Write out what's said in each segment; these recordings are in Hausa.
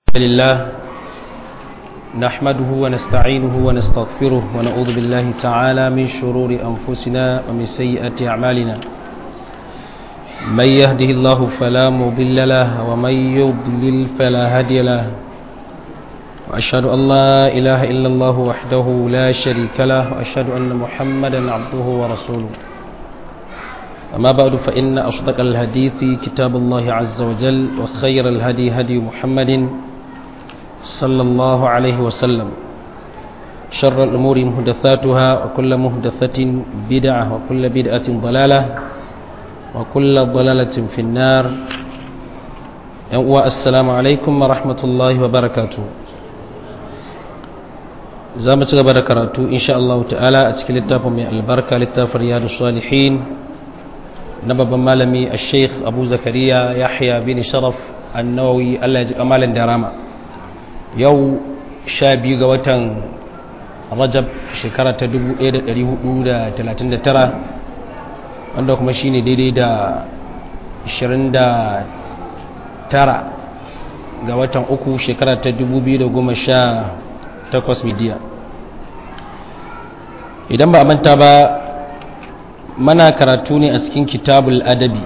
لله نحمده ونستعينه ونستغفره ونعوذ بالله تعالى من شرور أنفسنا ومن سيئات أعمالنا من يهده الله فلا مضل له ومن يضلل فلا هادي له وأشهد أن لا إله إلا الله وحده لا شريك له وأشهد أن محمدا عبده ورسوله أما بعد فإن أصدق الحديث كتاب الله عز وجل وخير الهدي هدي محمد صلى الله عليه وسلم شر الأمور مهدثاتها وكل مهدثة بدعة وكل بدعة ضلالة وكل ضلالة في النار السلام عليكم ورحمة الله وبركاته زامة بركاته إن شاء الله تعالى أتكلم للتافة من البركة للتافة رياض الصالحين نبب مالمي الشيخ أبو زكريا يحيى بن شرف النووي الله يجزيك أمالا دراما yau sha biyu ga watan rajab shekara ta 1439 wanda kuma shi ne daidai da 29 ga watan uku shekara ta 2018 midiya idan ba a manta ba mana karatu ne a cikin kitabul adabi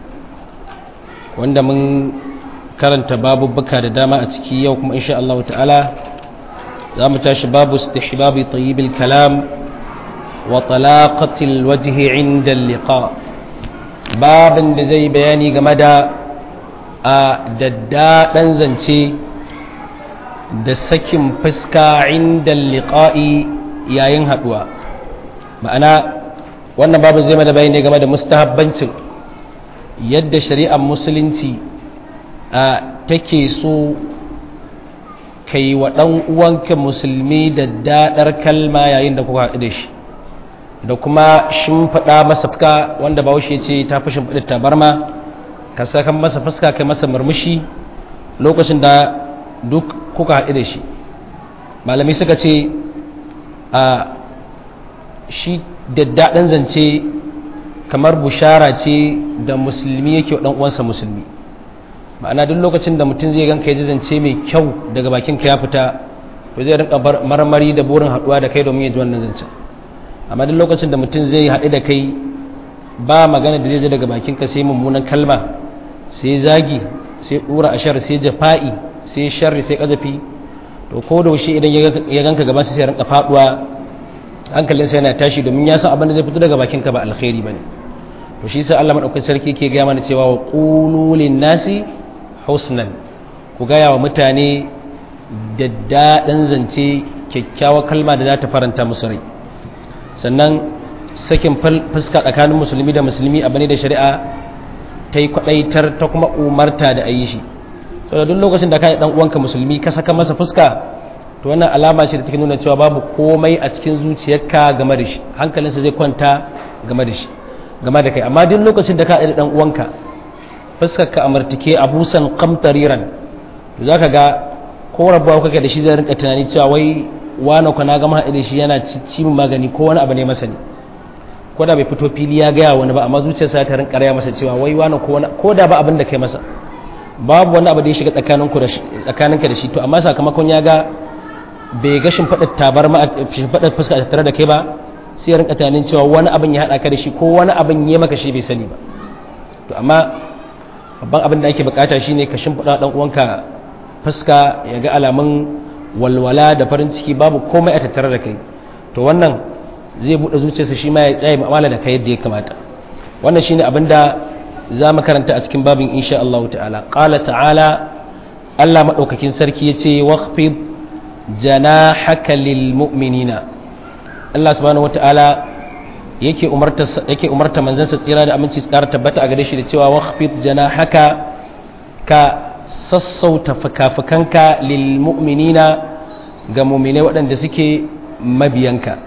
wanda mun karanta babubuka da dama a ciki yau kuma insha Allah ta'ala za mu tashi babu istihbabi tayyibil kalam wa talaqatil wajhi inda liqa babin da zai bayani game da a daddaɗan zance da sakin fuska inda liqa'i yayin haɗuwa ma'ana wannan babu zai mana bayani game da mustahabbancin yadda shari'ar musulunci a take so ka yi wa ɗan uwanka musulmi da daɗar kalma yayin da kuka haɗu da shi da kuma shimfiɗa masa fuska wanda bahaushe ce ta fi shimfiɗa tabarma ka saka masa fuska kai masa murmushi lokacin da duk kuka haɗu da shi malami suka ce a shi daddaɗin zance kamar bushara ce da musulmi yake wa ɗan uwansa musulmi ma'ana duk lokacin da mutum zai ganka ya ji zance mai kyau daga bakin ka ya fita to zai rinka marmari da burin haduwa da kai domin ya ji wannan zancen amma duk lokacin da mutum zai haɗu da kai ba magana da zai ji daga bakin ka sai mummunan kalma sai zagi sai dura ashar sai jafa'i sai sharri sai kazafi to ko da shi idan ya ganka gaban sai ya rinka faduwa hankalinsa yana tashi domin ya san abin da zai fito daga bakin ka ba alkhairi bane to shi sai Allah madaukakin sarki ke ga mana cewa wa qulu nasi husnan ku gaya wa mutane da daɗin zance kyakkyawar kalma da za ta faranta musu rai sannan sakin fuska tsakanin musulmi da musulmi abu ne da shari'a ta yi kwaɗaitar ta kuma umarta da a yi shi sau da duk lokacin da ka yi uwanka musulmi ka saka masa fuska to wannan alama ce da take nuna cewa babu komai a cikin zuciyarka game da shi hankalinsa zai kwanta game da shi game da kai amma duk lokacin da ka yi ɗan uwanka fuskarka a martike a busan kamtariran to za ka ga ko rabuwa kake da shi zai rinka tunani cewa wai wani kwana gama haɗe da shi yana cimin magani ko wani abu ne masa ne ko da bai fito fili ya gaya wani ba amma zuciyarsa ta rinka raya masa cewa wai wani ko da ba abin da kai masa babu wani abu da ya shiga tsakaninka da shi to amma sakamakon ya ga bai ga shimfiɗar tabar ma shimfiɗar fuska tare da kai ba sai ya rinka tunanin cewa wani abin ya haɗa ka da shi ko wani abin ya maka shi bai sani ba to amma babban abin da ake bukata shine ka shimfiɗa ɗan uwanka fuska ya ga alamun walwala da farin ciki babu komai a tattare da kai to wannan zai buɗe zuciyarsa shi ma ya tsaye mu'amala da kai yadda ya kamata wannan shine abin da za mu karanta a cikin babin insha Allah ta'ala qala ta'ala Allah madaukakin sarki yace waqfid janahaka lil mu'minina Allah subhanahu wata'ala yake umarta yake umarta manzansa tsira da aminci su ƙara tabbata a gare shi da cewa waqfid janahaka ka sassauta fakafakanka lil mu'minina ga mu'minai waɗanda suke mabiyanka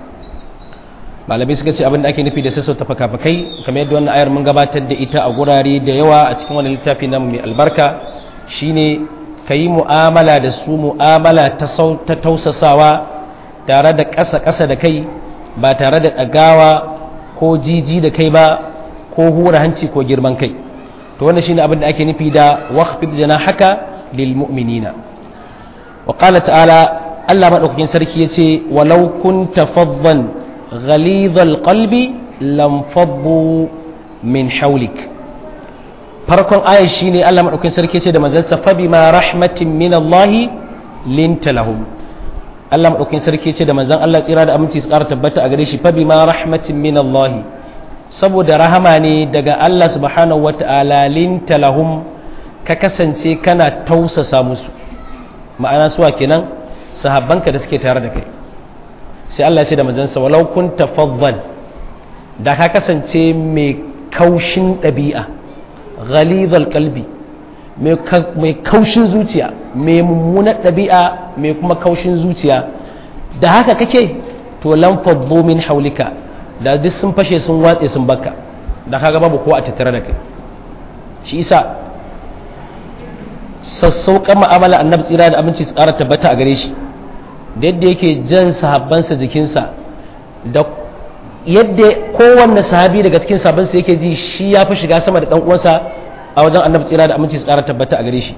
malamai suka ce abin da ake nufi da sassauta fakafakai kamar yadda wannan ayar mun gabatar da ita a gurare da yawa a cikin wani littafi namu mai albarka shine ka yi mu'amala da su mu'amala ta tausasawa tare da ƙasa-ƙasa da kai ba tare da ɗagawa ko jiji da kai ba ko hura hanci ko girman kai to wannan shine abin da ake nufi da waqfid janahaka lil mu'minina wa qala ta'ala Allah madaukakin sarki yace walau kunta faddan ghalidhal qalbi lam faddu min hawlik farkon aya shine Allah madaukakin sarki yace da manzansa fa bima rahmatin min Allah linta lahum Allah madaukakin sarki yace da manzan Allah tsira da aminci su ƙara tabbata a gare shi fa bima rahmatin min Allah saboda rahama ne daga Allah subhanahu wata'ala linta lahum ka kasance kana tausasa musu ma'ana suwa kenan sahabbanka da suke tare da kai sai Allah ce da manzansa walau kunta faddan da ka kasance mai kaushin ɗabi'a ghalidhal qalbi mai kaushin zuciya mai mummunar ɗabi'a mai kuma kaushin zuciya da haka kake to lan faddu min haulika da duk sun fashe sun watse sun bakka da kaga babu ko a tattare da kai shi isa sassauƙan ma'amala annabi tsira da aminci su ƙara tabbata a gare shi da yadda yake jan sahabbansa jikinsa da yadda kowanne sahabi daga cikin sahabbansa yake ji shi ya fi shiga sama da ɗan uwansa a wajen annabi tsira da aminci su ƙara tabbata a gare shi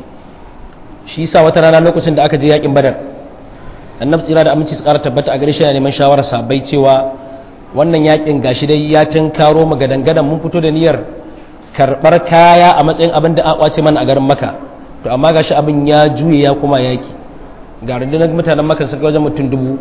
shi yasa wata rana lokacin da aka je yakin badar annabi tsira da aminci su ƙara tabbata a gare shi yana neman shawarar sahabbai cewa wannan yakin gashi dai ya tunkaro mu gadan mun fito da niyyar karɓar kaya a matsayin abin da a kwace mana a garin maka to amma gashi abin ya juye ya kuma yaki ga rundunar mutanen maka suka wajen mutum dubu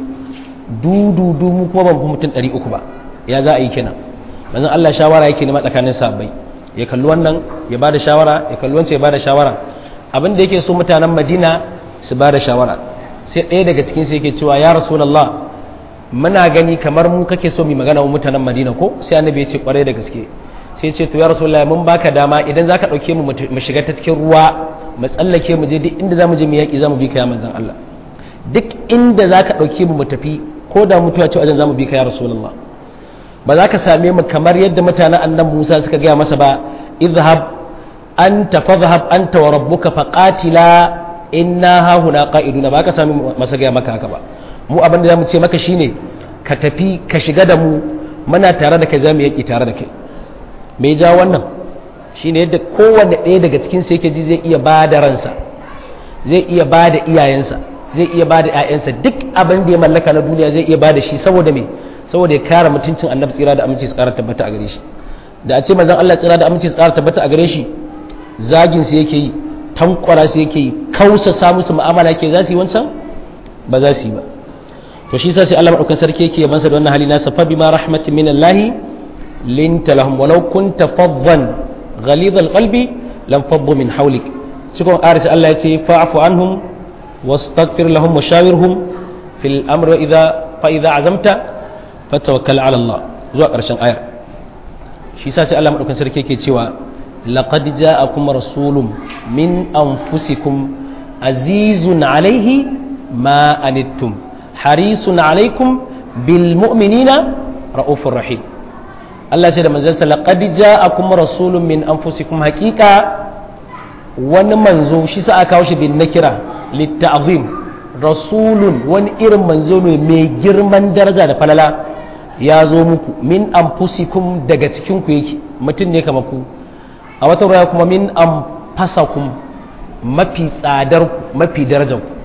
dudu mu kuma ban fi mutum ɗari uku ba ya za a yi kenan manzon Allah shawara yake nema tsakanin sabbai ya kalli wannan ya bada shawara ya kalli wancan ya bada shawara abin da yake so mutanen Madina su bada shawara sai ɗaya daga cikin su yake cewa ya rasulullah muna gani kamar mu kake so mu magana wa mutanen Madina ko sai annabi ya ce kwarai da gaske sai ce to ya rasulullah mun baka dama idan zaka dauke mu mu shiga ta cikin ruwa mu tsallake mu je duk inda zamu je mu yaki zamu bi ka ya manzon Allah duk inda zaka dauke mu mu tafi ko da mutuwa ce wajen zamu bi ka ya rasulullah ba za ka same mu kamar yadda mutanen annan Musa suka gaya masa ba idhhab anta fadhhab anta wa rabbuka faqatila inna hahuna qa'iduna ba ka same masa gaya maka haka ba mu abin da zamu ce maka shine ka tafi ka shiga da mu muna tare da kai zamu yaki tare da kai me ja wannan shine yadda kowanne ɗaya daga cikin su yake ji zai iya ba da ransa zai iya ba da iyayensa zai iya ba da 'ya'yansa duk abin da ya mallaka na duniya zai iya ba da shi saboda me saboda ya kare mutuncin annabi tsira da aminci su kara tabbata a gare shi da a ce manzon Allah tsira da aminci su kara tabbata a gare shi zagin su yake yi tankwara su yake yi kausa sa musu mu'amala yake za su yi wancan ba za su yi ba to shi sa sai Allah madaukakin sarki yake yabansa da wannan hali nasa fa bima rahmatin min Allah linta lahum walau kunta faddan ghalid alqalbi lam faddu min hawlik cikin aris Allah ya ce fa'fu anhum wastaghfir lahum washawirhum fil amri idha fa idha azamta fatawakkal ala Allah zuwa ƙarshen ayar shi sa sai Allah madaukakin sarki yake cewa laqad ja'akum rasulun min anfusikum azizun alaihi ma anittum harisun alaikum bil mu'minina raufur rahim Allah ce da manzansa laqad ja'akum rasulun min anfusikum haqiqa wani manzo shi sa aka kawo shi bin nakira litta'zim rasulun wani irin manzo ne mai girman daraja da falala ya zo muku min anfusikum daga cikin ku yake mutum ne kamar ku a wata ruwa kuma min anfasakum mafi tsadar ku mafi darajar ku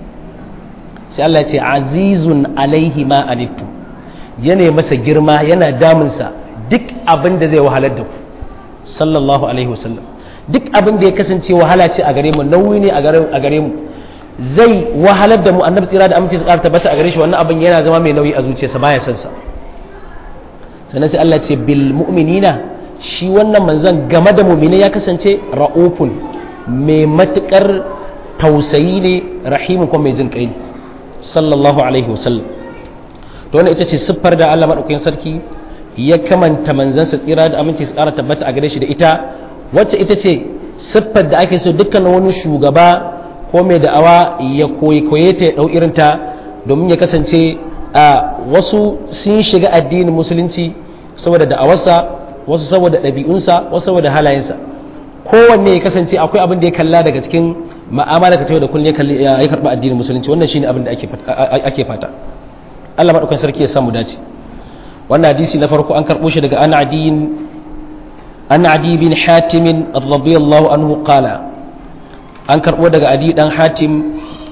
sai Allah ya ce azizun alaihi ma anittu yana masa girma yana damunsa duk abin da zai wahalar da ku sallallahu alaihi wasallam duk abin da ya kasance wahala ce a gare mu nauyi ne a gare mu zai wahalar da mu annabi tsira da amince su ƙara tabbata a gare shi wannan abin yana zama mai nauyi a zuciyarsa baya son sa sannan sai Allah ce bil mu'minina shi wannan manzon game da mu'mina ya kasance ra'ufun mai matukar tausayi ne rahimun kuma mai jin kai sallallahu alaihi wasallam to wannan ita ce siffar da Allah madaukakin sarki ya kamanta manzansa tsira da aminci su ƙara tabbata a gare shi da ita wacce ita ce siffar da ake so dukkan wani shugaba ko mai da'awa ya koyi koye ta ya ɗau irinta domin ya kasance a wasu sun shiga addinin musulunci saboda da'awarsa wasu saboda ɗabi'unsa wasu saboda halayensa kowanne ya kasance akwai abin da ya kalla daga cikin ma'amala ka da kullum ya karɓi addinin musulunci wannan shine abin da ake fata Allah maɗaukan sarki ya samu dace wannan hadisi na farko an karɓo shi daga an adiyin an adi bin hatimin radiyallahu anhu qala an karɓo daga adi dan hatim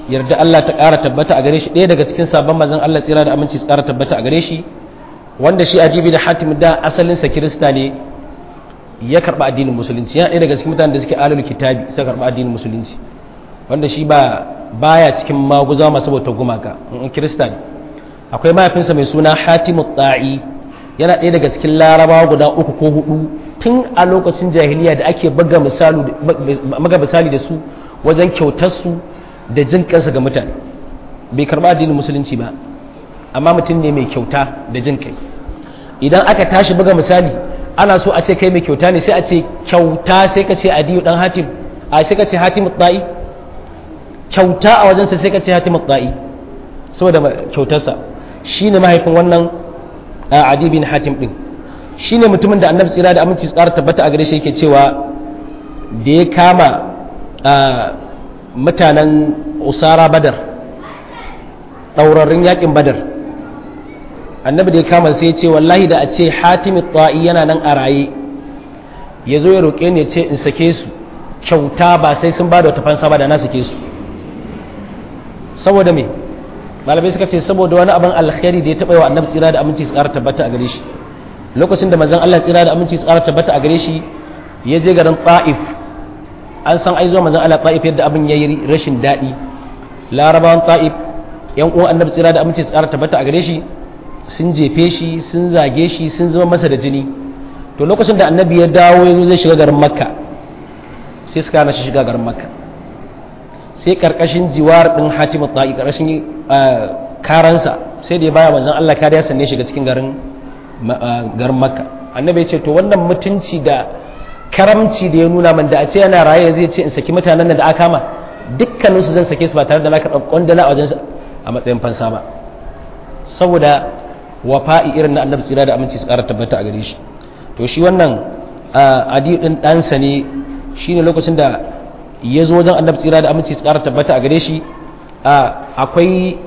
yarda Allah ta ƙara tabbata a gare shi ɗaya daga cikin sabon manzon Allah tsira da aminci su ƙara tabbata a gare shi wanda shi ajibi da hatim da asalinsa kirista ne ya karɓa addinin musulunci yana ɗaya daga cikin mutanen da suke alul kitabi suka karɓa addinin musulunci wanda shi ba baya cikin maguza masu bautar gumaka in kirista ne akwai mahaifinsa mai suna hatimu ta'i yana ɗaya daga cikin larabawa guda uku ko hudu tun a lokacin jahiliya da ake baga misali da su wajen kyautarsu da jin kansa ga mutane bai karɓa addinin musulunci ba amma mutum ne mai kyauta da jin kai idan aka tashi buga misali ana so a ce kai mai kyauta ne sai a ce kyauta sai ka ce adiyu dan hatim a sai ka ce hatim ta'i kyauta a wajensa sai ka ce hatim ta'i saboda kyautarsa shine mahaifin wannan adi bin hatim din shine mutumin da annabi tsira da aminci tsara tabbata a gare shi yake cewa da ya kama mutanen usara badar ɗaurarrun yakin badar annabi da ya kama sai ya ce wallahi da a ce hatimi ta'i yana nan a raye ya zo ya roƙe ni ya ce in sake su kyauta ba sai sun ba da wata fansa ba da na sake su saboda me malamai suka ce saboda wani abin alkhairi da ya taɓa yi wa annabi tsira da aminci su ƙara tabbata a gare shi lokacin da manzon Allah tsira da aminci su ƙara tabbata a gare shi ya je garin ta'if an san ai zuwa manzon Allah ta'if yadda abin yayi rashin daɗi larabawan ta'if yan uwan annabi tsira da aminci su ƙara tabbata a gare shi sun jefe shi sun zage shi sun zama masa da jini to lokacin da annabi ya dawo ya zo zai shiga garin makka sai suka hana shi shiga garin makka sai karkashin jiwar din hatimu ta'i karkashin karansa sai da ya baya manzon Allah kariya sanne shiga cikin garin garin makka annabi ya ce to wannan mutunci da karamci da ya nuna man da a ce yana raye zai ce in saki mutanen da aka kama dukkaninsu zan sake su ba tare da na karɓar kwandala a wajen a matsayin fansa ba saboda wafa'i irin na annabi tsira da aminci su ƙara tabbata a gare shi to shi wannan adi ɗin ɗansa ne shine lokacin da ya zo wajen annabi tsira da aminci su ƙara tabbata a gare shi akwai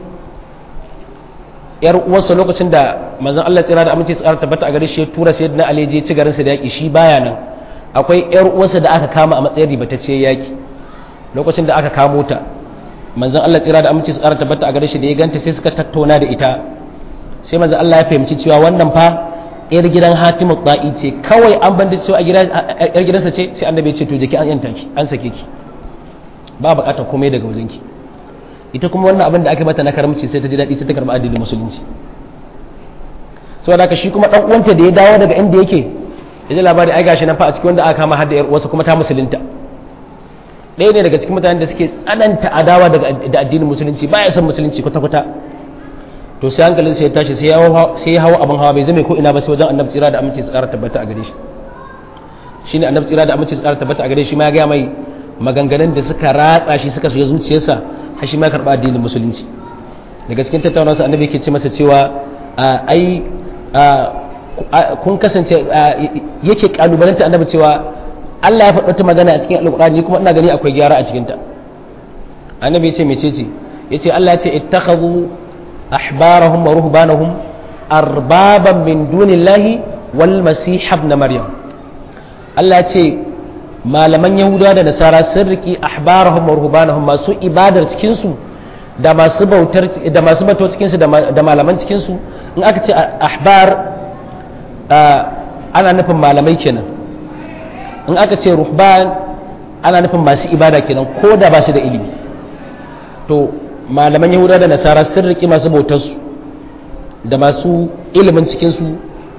yar uwarsa lokacin da manzon Allah tsira da aminci su ƙara tabbata a gare shi ya tura sai na Ali je ci garin sa da yaki shi baya nan akwai yar uwarsa da aka kama a matsayin ribatacce yaki lokacin da aka kamo ta manzon Allah tsira da aminci su ƙara tabbata a gare shi da ya ganta sai suka tattauna da ita sai manzon Allah ya fahimci cewa wannan fa yar gidan Hatimu Ta'i ce kawai an banda cewa a yar gidansa ce sai annabi ya ce to jeki an yanta ki an sake ki ba bukatar komai daga wajenki ita kuma wannan abin da aka mata na karamci sai ta ji daɗi sai ta karɓi addinin musulunci saboda haka shi kuma ɗan uwanta da ya dawo daga inda yake ya ji labari ai gashi nan fa a cikin wanda aka kama har da yar uwarsa kuma ta musulunta ɗaya ne daga cikin mutanen da suke tsananta adawa da addinin musulunci baya son musulunci kwata-kwata to sai hankalin sai ya tashi sai ya hawa abin hawa bai zame ko ina ba sai wajen annabi tsira da aminci su ƙara tabbata a gare shi shine annabi tsira da aminci su ƙara tabbata a gare shi ma ya gaya mai maganganun da suka ratsa shi suka shiga zuciyarsa har shi ma ya karɓa addinin musulunci daga cikin tattaunawarsa annabi yake ce masa cewa ai kun kasance yake kalubalanta annabi cewa Allah ya faɗa ta magana a cikin alƙur'ani kuma ina gani akwai gyara a cikinta annabi ya ce mecece ya ce Allah ya ce ittakhadhu ahbarahum wa ruhbanahum arbaban min dunillahi wal masih ibn maryam Allah ya ce malaman yahudawa da nasara sun riki ahbarahum wa ruhbanahum masu ibadar cikin su da masu bautar da masu bato cikin su da malaman cikin su in aka ce ahbar ana nufin malamai kenan in aka ce ruhban ana nufin masu ibada kenan ko da ba su da ilimi to malaman yahuda da nasara sun riƙi masu bautarsu da masu ilimin cikinsu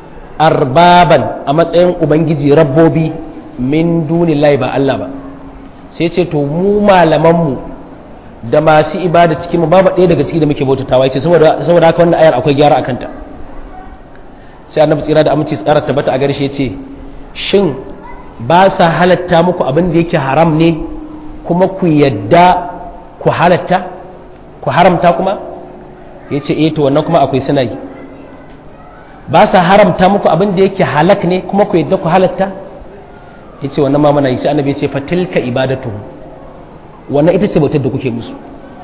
arbaban a matsayin ubangiji rabbobi min dunillahi ba Allah ba sai ce to mu malamanmu da masu ibada cikinmu babu ɗaya daga ciki da muke bautatawa ce saboda haka wannan ayar akwai gyara a kanta sai annabi tsira da aminci tsara tabbata a gare shi ya ce shin ba sa halatta muku abin da yake haram ne kuma ku yadda ku halatta ku haramta kuma ya ce eh to wannan kuma akwai suna yi ba sa haramta muku abin da yake halak ne kuma ku yadda ku halatta ya ce wannan ma mana yi sai annabi ya ce fatilka ibadatu wannan ita ce bautar da kuke musu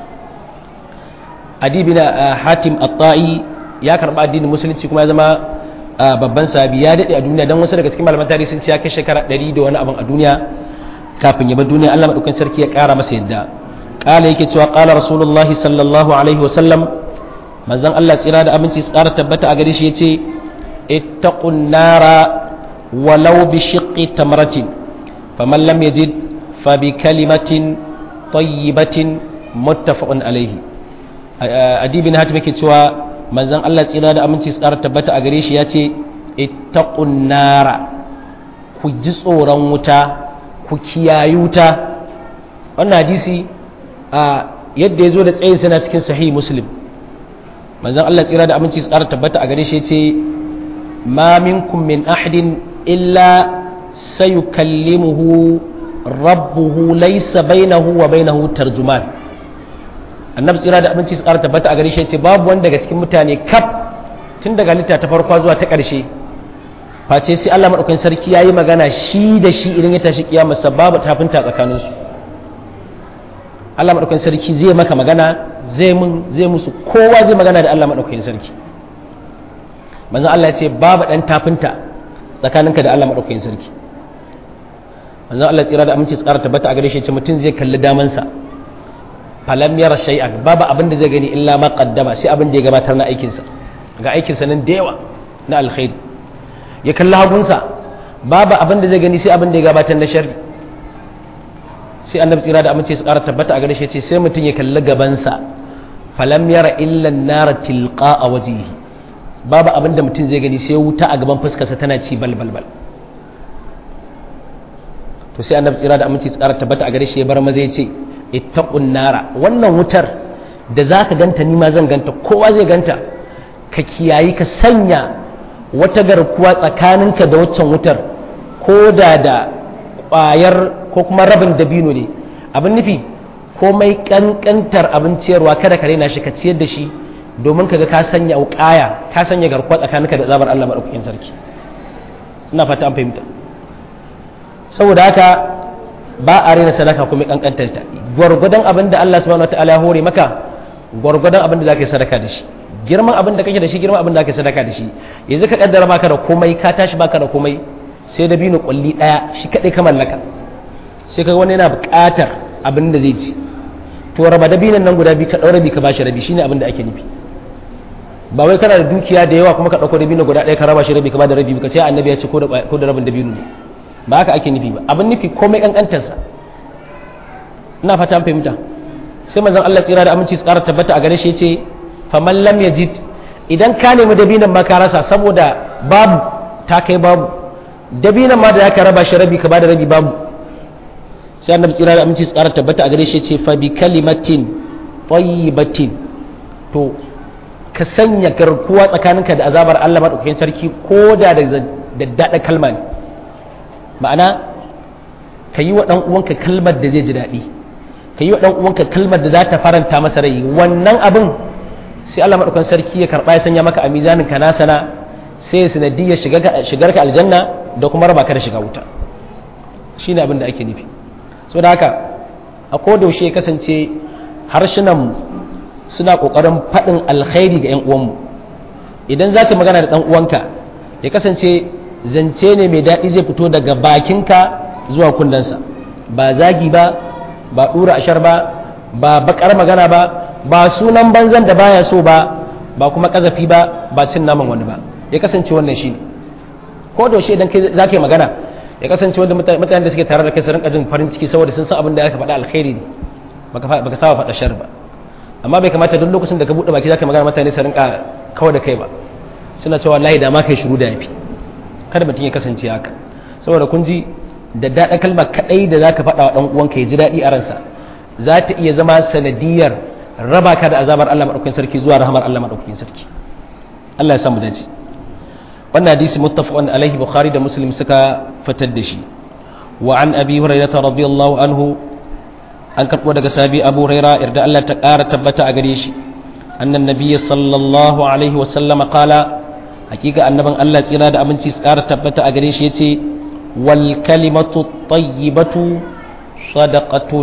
adibi na hatim at-ta'i ya karba addinin musulunci kuma ya zama babban sahabi ya daɗe a duniya don wasu daga cikin malaman tarihi sun ce ya kai shekara ɗari da wani abin a duniya kafin ya bar duniya Allah maɗaukan sarki ya ƙara masa yadda kala yake cewa kala rasulullahi sallallahu alaihi wasallam manzon Allah tsira da aminci tsara tabbata a gare shi yace ittaqun nara walau bi shiqqi tamratin faman lam yajid fa bi kalimatin tayyibatin muttafaqun alaihi adibin hatim yake cewa manzon Allah tsira da aminci tsara tabbata a gare shi yace ittaqun nara ku ji tsoron wuta ku kiyayi wuta wannan hadisi a yadda ya zo da tsayin sana cikin sahih muslim manzon Allah tsira da aminci tsara tabbata a gare shi yace ma minkum min ahadin illa sayukallimuhu rabbuhu laysa bainahu wa bainahu tarjuman annabi tsira da aminci tsara tabbata a gare shi yace babu wanda daga cikin mutane kaf tun daga litta ta farko zuwa ta ƙarshe face sai Allah madaukakin sarki yayi magana shi da shi idan ya tashi kiyama babu tafinta tsakaninsu Allah maɗaukakin sarki zai maka magana zai mun zai musu kowa zai magana da Allah maɗaukakin sarki manzo Allah ya ce babu ɗan tafinta tsakaninka da Allah maɗaukakin sarki manzo Allah tsira da aminci tsara tabbata a gare shi ce mutum zai kalli damansa falam yara shay'an babu abin da zai gani illa ma qaddama sai abin da ya gabatar na aikinsa ga aikinsa nan da yawa na alkhairi ya kalli hagunsa babu abin da zai gani sai abin da ya gabatar na sharri sai annabi tsira da amince su ƙara tabbata a gare shi ce sai mutum ya kalli gabansa falam yara illa nara tilqa a wajihi babu abin da mutum zai gani sai wuta a gaban fuskarsa tana ci bal bal bal to sai annabi tsira da amince su ƙara tabbata a gare shi ya bar maza ya ce ittaqun nara wannan wutar da zaka ganta ni ma zan ganta kowa zai ganta ka kiyayi ka sanya wata garkuwa tsakaninka da waccan wutar ko da da ƙwayar ko kuma rabin dabino ne abin nufi komai kankantar abin ciyarwa kada ka raina shi ka ciyar da shi domin kaga ka sanya wuƙaya ka sanya garkuwa tsakaninka da zabar Allah madaukakin sarki ina fata an fahimta saboda haka ba a raina sadaka kuma kankantar ta gwargwadon abin da Allah subhanahu wataala ya hore maka gwargwadon abin da zaka yi sadaka da shi girman abin da kake da shi girman abin da kake sadaka da shi yanzu ka kaddara baka da komai ka tashi baka da komai sai dabino kulli daya shi kadai ka mallaka sai kaga wani yana buƙatar abin da zai ci to raba dabinan nan guda biyu ka ɗaura rabi ka bashi rabi shine abin da ake nufi ba wai kana da dukiya da yawa kuma ka ɗauko dabino guda ɗaya ka raba shi rabi ka bada rabi ka ce annabi ya ce ko da rabin dabino ne ba haka ake nufi ba abin nufi komai kankantarsa ina fata an fahimta sai manzon Allah tsira da aminci su ƙara tabbata a gare shi ce faman lam yajid idan ka nemi dabinan ma ka rasa saboda babu ta kai babu dabinan ma da zaka raba shi rabi ka bada rabi babu sai annabi tsira da aminci tsara tabbata a gare shi ce fa bi kalimatin tayyibatin to ka sanya garkuwa tsakaninka da azabar Allah madaukakin sarki ko da da daddada kalma ne ma'ana ka yi wa dan uwanka kalmar da zai ji daɗi ka yi wa dan uwanka kalmar da za ta faranta masa rai wannan abin sai Allah madaukakin sarki ya karba ya sanya maka a mizanin ka nasana sai sanadiyar shigar ka aljanna da kuma raba ka da shiga wuta shine abin da ake nufi so da haka a kodaushe ya kasance harshenanmu suna ƙoƙarin faɗin alkhairi ga 'yan uwanmu idan za ka magana da ɗan uwanka ya kasance zance ne mai daɗi zai fito daga bakinka zuwa kundansa ba zagi ba ba ɗura ashar ba ba baƙar magana ba ba sunan banzan da baya so ba ba kuma ƙazafi ba ba cin naman wani ba ya kasance wannan shi ko da idan kai za ka yi magana ya kasance wanda mutanen da suke tare da kai su rinka jin farin ciki saboda sun san abin da aka faɗa alkhairi ne baka saba faɗa shar ba amma bai kamata duk lokacin da ka buɗe baki zaka magana mutane su rinka kawai da kai ba suna cewa wallahi da ma kai shiru da yafi kada mutum ya kasance haka saboda kun ji da daɗa kalma kaɗai da zaka faɗa wa ɗan uwanka ya ji daɗi a ransa za ta iya zama sanadiyar raba ka da azabar Allah maɗaukakin sarki zuwa rahamar Allah maɗaukakin sarki Allah ya samu dace wannan hadisi muttafaqun alaihi bukhari da muslim suka fitar da shi wa an abi hurairah radiyallahu anhu an karbo daga sabi abu hurairah irda Allah ta ƙara tabbata a gare shi annan nabiyyi sallallahu alaihi wa sallama qala hakika annaban Allah tsira da aminci su ƙara tabbata a gare shi yace wal kalimatu tayyibatu sadaqatun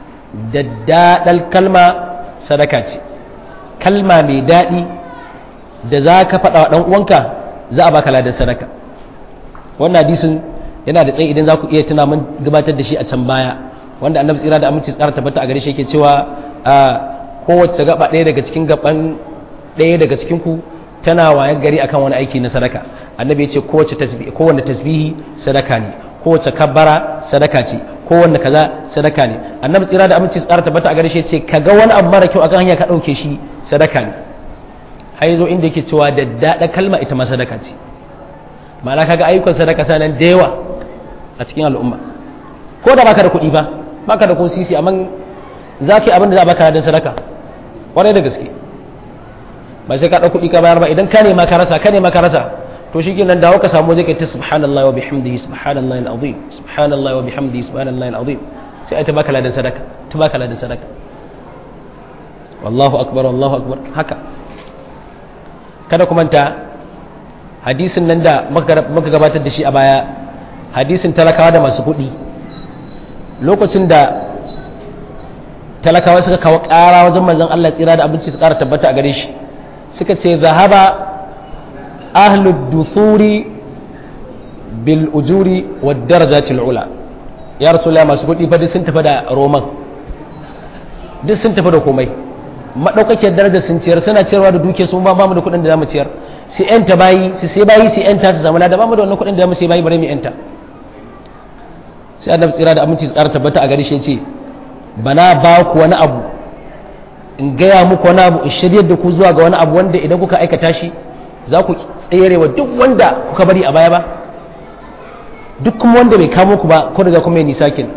daddadal kalma sadaka ce kalma mai daɗi da za ka faɗa wa ɗan uwanka za a baka ladan sadaka wannan hadisin yana da tsayi idan za ku iya tuna mun gabatar da shi a can baya wanda annabi tsira da aminci tsara tabbata a gare shi yake cewa kowace gaba ɗaya daga cikin gaban ɗaya daga cikin ku tana waye gari akan wani aiki na sadaka annabi ya ce kowace tasbihi kowanne tasbihi sadaka ne kowace kabbara sadaka ce kowanne kaza sadaka ne annabi tsira da aminci tsara tabbata a gare shi ce kaga wani abu mara kyau akan hanya ka dauke shi sadaka ne har yazo inda yake cewa da dada kalma ita ma sadaka ce ma'ana kaga ayyukan sadaka sanan da yawa a cikin al'umma ko da baka da kuɗi ba baka da ko sisi amma zaki abin da za a baka da sadaka kwarai da gaske ba sai ka ɗau kuɗi ka bayar ba idan ka nema ka rasa ka nema ka rasa to shi nan dawo ka samu zai kai ta subhanallahi wa bihamdihi subhanallahi alazim subhanallahi wa bihamdihi subhanallahi alazim sai ai ta baka ladan sadaka ta baka ladan sadaka wallahu akbar wallahu akbar haka kada ku manta hadisin nan da muka gabatar da shi a baya hadisin talakawa da masu kuɗi lokacin da talakawa suka kawo ƙara wajen manzon Allah tsira da abinci su ƙara tabbata a gare shi suka ce zahaba ahlud duthuri bil ujuri wa darajatil ula ya rasulullah masu kuɗi fa duk sun tafi da roman duk sun tafi da komai madaukakiyar darajar sun ciyar suna ciyarwa da duke sun ba mu da kuɗin da zamu ciyar su yanta bayi su sai bayi su yanta su samu da ba mu da wannan kuɗin da zamu sai bayi bare mu yanta sai annabi tsira da aminci tsara tabbata a gare shi ya ce bana ba ku wani abu in gaya muku wani abu in shiryar da ku zuwa ga wani abu wanda idan kuka aikata shi za ku tsere wa duk wanda kuka bari a baya ba duk kuma wanda bai kamo ku ba ko daga kuma ya nisa kin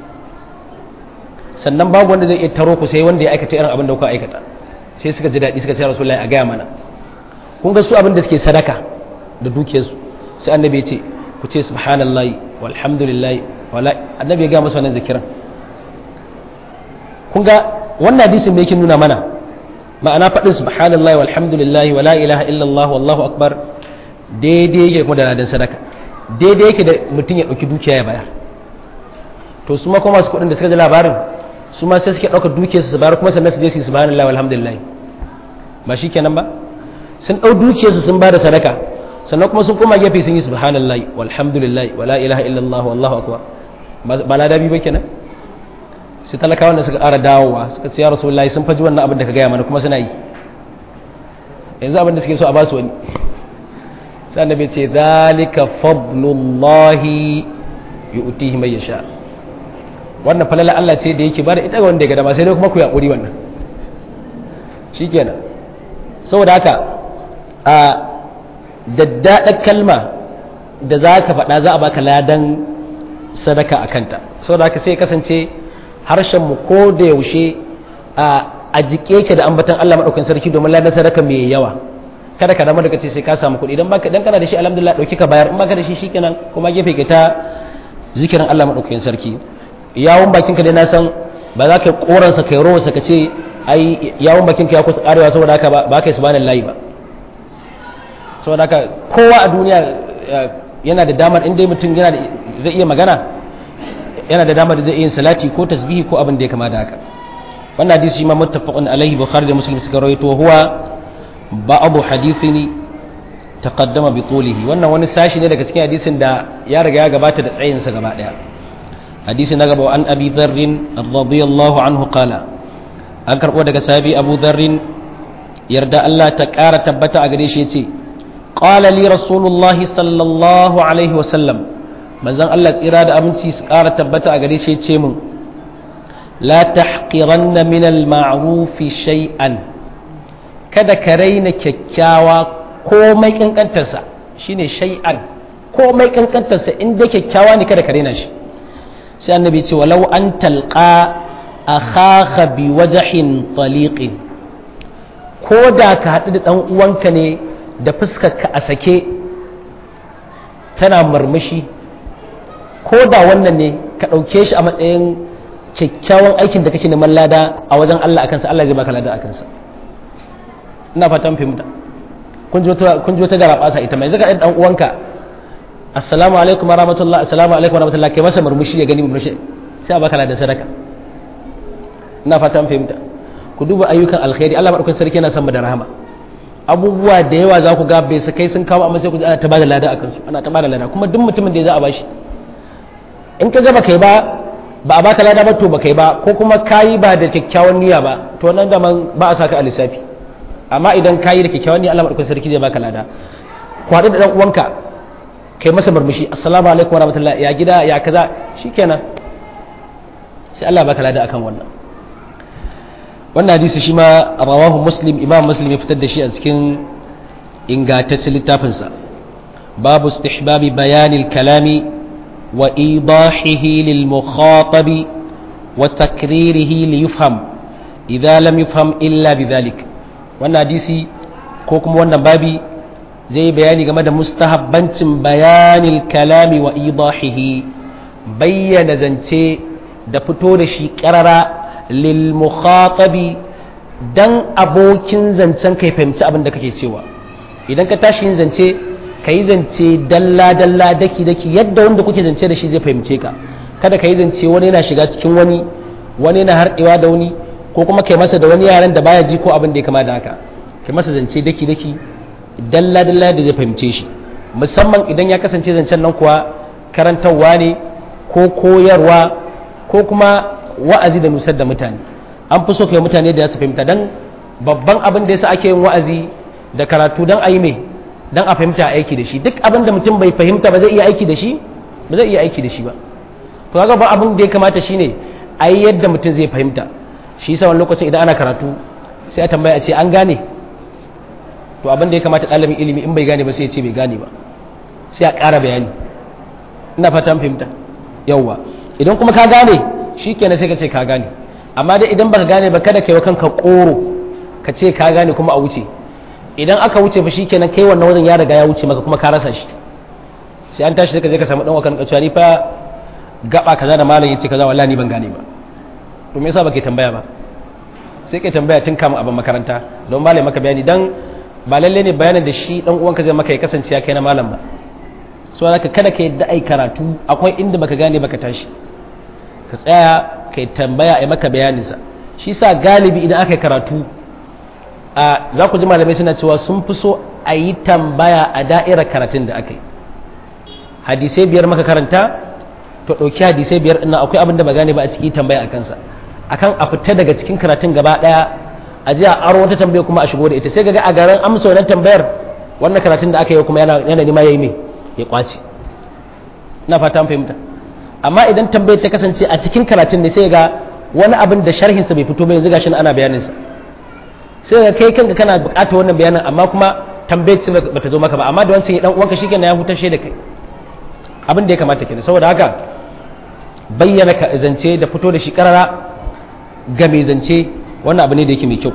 sannan babu wanda zai iya taro ku sai wanda ya aikata irin abin da kuka aikata sai suka ji daɗi suka ce rasulullahi a gaya mana kun ga su abin da suke sadaka da dukiyarsu sai annabi ya ce ku ce subhanallahi walhamdulillahi wala annabi ya gaya masa wannan zikiran kun ga wannan hadisin me yake nuna mana ma'ana faɗin subhanallahi walhamdulillahi wala ilaha illallah wallahu akbar daidai yake kuma da ladan sadaka daidai yake da mutum ya ɗauki dukiya ya bayar to su ma kuma masu kuɗin da suka ji labarin su ma sai suke ɗaukar dukiyarsu su bayar kuma sannan su je su yi subhanallahi walhamdulillahi ba shi kenan ba sun ɗau dukiyarsu sun ba da sadaka sannan kuma sun koma gefe sun yi subhanallahi walhamdulillahi wala ilaha illallah wallahu akbar ba ladabi ba kenan sai talakawa da suka ƙara dawowa suka ce ya rasulullahi sun faji wannan abin da ka gaya mana kuma suna yi yanzu abin da suke so a basu wani sai annabi ce zalika fadlullahi yu'tihi man yasha wannan falala Allah ce da yake bada ita ga wanda ya ga dama sai dai kuma ku yaƙuri wannan shikenan saboda haka a daddaɗar kalma da za ka faɗa za a baka ladan sadaka a kanta saboda haka sai kasance harshenmu ko da yaushe a jike ke da ambatan Allah maɗaukin sarki domin ladan sadaka mai yawa kada ka dama daga ce sai ka samu kuɗi idan baka dan kana da shi alhamdulillah dauki ka bayar in baka da shi shikenan kuma gefe ka ta zikirin Allah maɗaukin sarki yawon bakin ka dai na san ba za ka koransa kai rowarsa ka ce ai yawon bakin ka ya kusa karewa saboda haka ba ka yi subhanallahi ba saboda haka kowa a duniya yana da damar in dai mutum yana zai iya magana yana da damar da zai yin salati ko tasbihi ko abin da ya kama da haka wannan hadisi shi ma muttafaqun alaihi bukhari da muslim suka rawaito huwa ba'abu hadithini taqaddama bi tulihi wannan wani sashi ne daga cikin hadisin da ya riga ya gabata da tsayin sa gaba daya hadisi na gaba an abi dharr radiyallahu anhu qala an karbo daga sahabi abu dharr yarda Allah ta kara tabbata a gare shi yace qala li rasulullahi sallallahu alaihi wasallam manzon Allah tsira da aminci su ƙara tabbata a gare shi ce mun la tahqiranna min al-ma'ruf shay'an kada ka raina kyakkyawa komai kankantarsa shine shay'an komai kankantarsa in da kyakkyawa ne kada ka raina shi sai annabi ce walau an talqa akhaka bi wajhin taliqin ko da ka haɗu da ɗan uwanka ne da fuskarka a sake tana murmushi ko da wannan ne ka ɗauke shi a matsayin kyakkyawan aikin da kake neman lada a wajen Allah a kansa Allah zai baka lada a kansa ina fatan fahimta kun ji wata gara ɓasa ita mai zaka ɗan uwanka assalamu alaikum wa rahmatullah assalamu alaikum wa rahmatullah kai masa murmushi ya gani murmushi sai a baka ladan sadaka ina fatan fahimta ku duba ayyukan alkhairi Allah madaukakin sarki yana son mu da rahama abubuwa da yawa za ku ga bai su kai sun kawo amma sai ku ji ana ta bada lada a kansu ana ta bada lada kuma duk mutumin da ya za a bashi in ka gaba kai ba ba a baka lada ba to ba kai ba ko kuma kayi ba da kyakkyawan niyya ba to nan da man ba a saka a lissafi amma idan kayi da kyakkyawan niyya Allah madaukakin sarki zai baka lada kwaɗi da ɗan uwanka kai masa murmushi assalamu alaikum warahmatullahi ya gida ya kaza shikenan sai Allah baka lada akan wannan wannan hadisi shi ma rawahu muslim imam muslim ya fitar da shi a cikin ingantaccen littafinsa babu istihbabi bayanil kalami wa idahihi lil mukhatabi wa takririhi li yufham idza lam yufham illa bidhalik wannan hadisi ko kuma wannan babi zai bayani game da mustahabbancin bayanil kalami wa idahihi bayyana zance da fito da shi karara lil mukhatabi dan abokin zancen kai fahimci abin da kake cewa idan ka tashi yin zance ka yi zance dalla dalla daki daki yadda wanda kuke zance da shi zai fahimce ka kada ka yi zance wani yana shiga cikin wani wani yana harɗewa da wani ko kuma kai masa da wani yaran da baya ji ko abin da ya kama da haka kai masa zance daki daki dalla dalla da zai fahimce shi musamman idan ya kasance zancen nan kuwa karantarwa ne ko koyarwa ko kuma wa'azi da nusar da mutane an fi so kai mutane da su fahimta dan babban abin da yasa ake yin wa'azi da karatu dan a yi mai dan a fahimta aiki da shi duk abin da mutum bai fahimta ba zai iya aiki da shi ba zai iya aiki da shi ba to kaga ba abin da ya kamata shine a yi yadda mutum zai fahimta shi yasa wani lokacin idan ana karatu sai a tambaya a ce an gane to abin da ya kamata ɗalibin ilimi in bai gane ba sai ya ce bai gane ba sai a ƙara bayani ina fatan fahimta yawwa idan kuma ka gane shi kenan sai ka ce ka gane amma dai idan baka gane ba kada ka yi wa kanka koro ka ce ka gane kuma a wuce idan aka wuce fa shikenan kai wannan wajen ya riga ya wuce maka kuma ka rasa shi sai an tashi sai ka je ka samu dan wakan kacewa ni fa gaba kaza da malam yace kaza wallahi ni ban gane ba to me yasa baka tambaya ba sai kai tambaya tun kamun abin makaranta don malam maka bayani dan ba lalle ne bayanin da shi dan uwanka zai maka ya kasance ya kai na malam ba so haka kada ka yadda ai karatu akwai inda baka gane baka tashi ka tsaya kai tambaya ai maka bayaninsa shi sa galibi idan aka yi karatu a za ku ji malamai suna cewa sun fi so a yi tambaya a da'irar karatun da aka yi hadisai biyar maka karanta to ɗauki hadisai biyar ɗin akwai abin da ba gane ba a ciki tambaya a kansa akan a fita daga cikin karatun gaba ɗaya a ji a aro wata tambaya kuma a shigo da ita sai ga a garin amsa wannan tambayar wannan karatun da aka yi kuma yana yana nima yayi me ya kwace ina fata an fahimta amma idan tambayar ta kasance a cikin karatun ne sai ga wani abin da sharhinsa bai fito ba yanzu gashi ana bayaninsa sai ga kai kanka kana bukatar wannan bayanin amma kuma tambayar ce bata zo maka ba amma da wancan dan uwanka shikenan ya hutar da kai abin da ya kamata kenan saboda haka bayyana ka zance da fito da shi karara ga mai zance wannan abu ne da yake mai kyau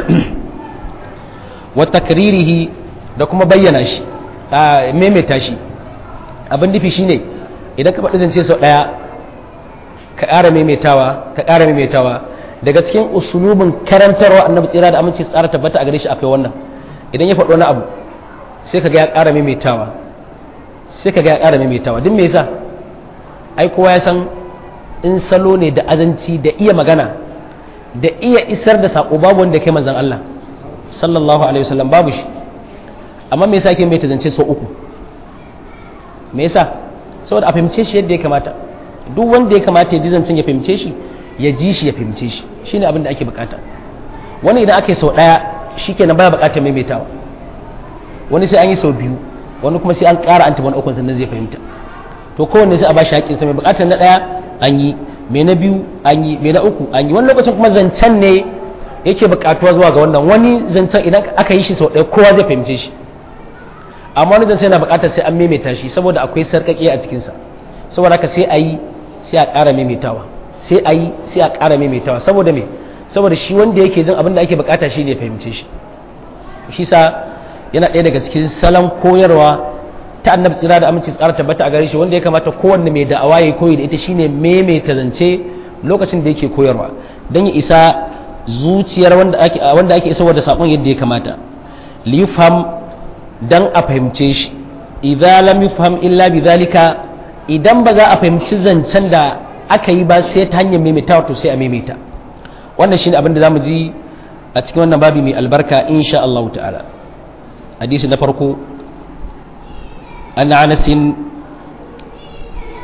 wa takririhi da kuma bayyana shi a maimaita shi abin nufi shine idan ka faɗi zance sau ɗaya ka ƙara maimaitawa ka ƙara maimaitawa daga cikin usulubin karantarwa annabi tsira da aminci tsara tabbata a gare shi akwai wannan idan ya faɗi wani abu sai ka ga ya ƙara maimaitawa sai ka ga ya ƙara maimaitawa duk me yasa ai kowa ya san in salo ne da azanci da iya magana da iya isar da saƙo babu wanda kai manzon Allah sallallahu alaihi wasallam babu shi amma me yasa yake mai zance sau uku me yasa saboda a fahimce shi yadda ya kamata duk wanda ya kamata ya ji zancen ya fahimce shi ya ji shi ya fahimce shi shine abin da ake bukata wani idan aka yi sau ɗaya shikenan baya bukatar maimaitawa wani sai an yi sau biyu wani kuma sai an ƙara an taɓa ukun sannan zai fahimta to kowanne sai a ba shi haƙƙinsa mai bukatar na ɗaya an yi mai na biyu an yi mai na uku an yi wani lokacin kuma zancen ne yake bukatuwa zuwa ga wannan wani zancen idan aka yi shi sau ɗaya kowa zai fahimce shi amma wani zancen yana bukatar sai an maimaita shi saboda akwai sarƙaƙiya a cikinsa saboda haka sai a yi sai a ƙara maimaitawa sai a yi sai a ƙara maimaitawa saboda me saboda shi wanda yake jin abin da ake bukata shi ne fahimce shi shi sa yana ɗaya daga cikin salon koyarwa ta annabi tsira da aminci tsara tabbata a gare shi wanda ya kamata kowanne mai da'awa ya koyi da ita shine maimaita zance lokacin da yake koyarwa don ya isa zuciyar wanda ake wanda ake isarwa da sakon yadda ya kamata li yufham dan a fahimce shi idza lam yufham illa bidhalika idan ba za a fahimci zancen da aka yi ba sai ta hanyar maimaitawa to sai a maimaita wannan shine abin da zamu ji a cikin wannan babi mai albarka insha Allah ta'ala hadisi na farko an Anas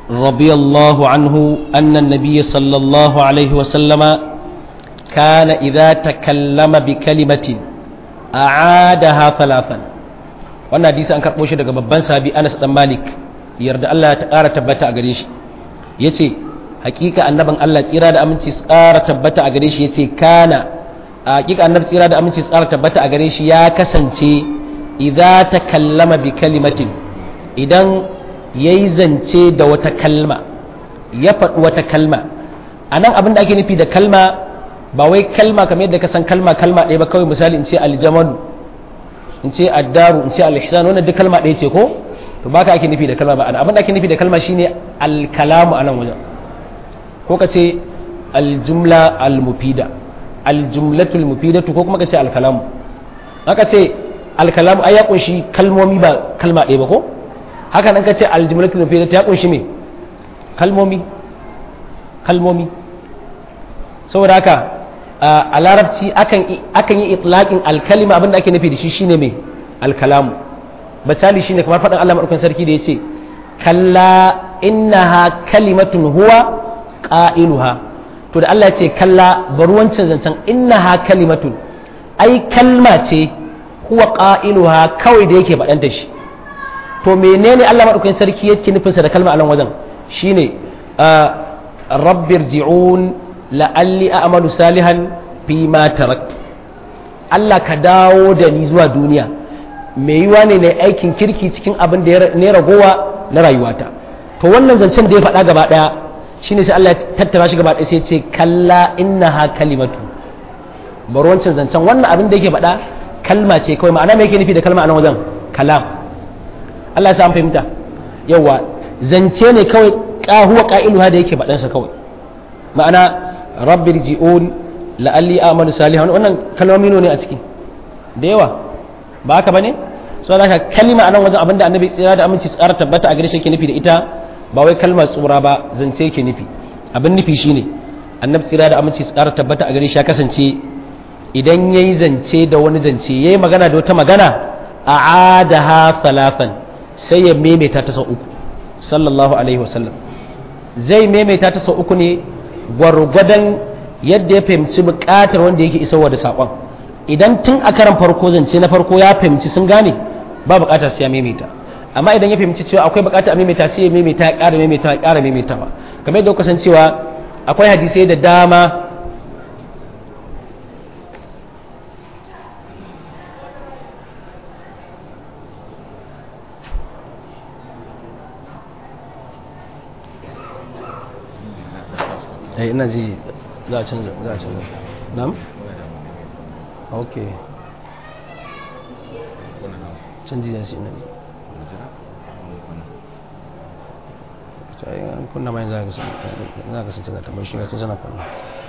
رضي الله عنه أن النبي صلى الله عليه وسلم كان إذا تكلم بكلمة أعادها ثلاثا wannan hadisi an karɓo shi daga babban sabi Anas dan Malik yarda Allah ta ƙara tabbata a gare shi yace hakika annabin Allah tsira da aminci tsara tabbata a gare shi yace kana hakika annabi tsira da aminci tsara tabbata a gare shi ya kasance idza takallama bi kalimatin idan yayi zance da wata kalma ya faɗi wata kalma anan abin da ake nufi da kalma ba wai kalma kamar yadda ka san kalma kalma ɗaya ba kawai misali in ce aljamalu in ce addaru in ce alihsan wannan duk kalma ɗaya ce ko to baka ake nufi da kalma ba abin da ake nufi da kalma shine alkalamu anan wajen ko ka ce aljumla almufida aljumlatul mufidatu ko kuma ka ce alkalamu haka ce alkalamu ai ya kunshi kalmomi ba kalma ɗaya ba ko haka nan ka ce aljumlatul mufidatu ya kunshi me kalmomi kalmomi saboda haka a larabci akan yi itlaqin alkalima abinda ake nufi da shi shine me alkalamu misali shine kamar faɗin Allah madaukakin sarki da yace kalla innaha kalimatun huwa qailuha to da Allah ya ce kalla bari wancan zancen innaha kalimatun ai kalma ce huwa qailuha kawai da yake faɗanta shi to menene Allah madaukakin sarki yake nufinsa da kalma a nan wajen shine rabbirji'un la'alli a'malu salihan fi ma taraktu Allah ka dawo da ni zuwa duniya mai yiwa ne na aikin kirki cikin abin da ne ragowa na rayuwata to wannan zancen da ya faɗa gaba ɗaya shine sai Allah ya tattara shi gaba ɗaya sai ce kalla innaha kalimatu bari wancan zancen wannan abin da yake faɗa kalma ce kawai ma'ana me yake nufi da kalma a nan wajen kalam Allah ya sa an fahimta yawa zance ne kawai huwa qa'iluha da yake faɗansa kawai ma'ana rabbi ji'un la'alli amalu salihan wannan kalmomi ne a ciki da yawa ba haka bane so da kalma anan wajen abinda annabi tsira da aminci tsara tabbata a gare shi yake nufi da ita ba wai kalmar tsura ba zance yake nufi abin nufi shine annabi tsira da aminci tsara tabbata a gare shi ya kasance idan yayi zance da wani zance yayi magana da wata magana a'adaha thalathan sai ya maimaita ta sau uku sallallahu alaihi wasallam zai maimaita ta sau uku ne gwargwadon yadda ya fahimci bukatar wanda yake isarwa da saƙon idan tun a karan farko zance na farko ya fahimci sun gane ba bukatar sai ya maimaita amma idan ya fahimci cewa akwai bukatar a maimaita sai ya maimaita ya ƙara maimaita ya ƙara maimaita ba kamar yadda kuka san cewa akwai hadisai da dama eh ina ji za a canza za a canza nam ok canji da shi ina ji an kunna mai za ka sun canza tambar shi sun sana kunna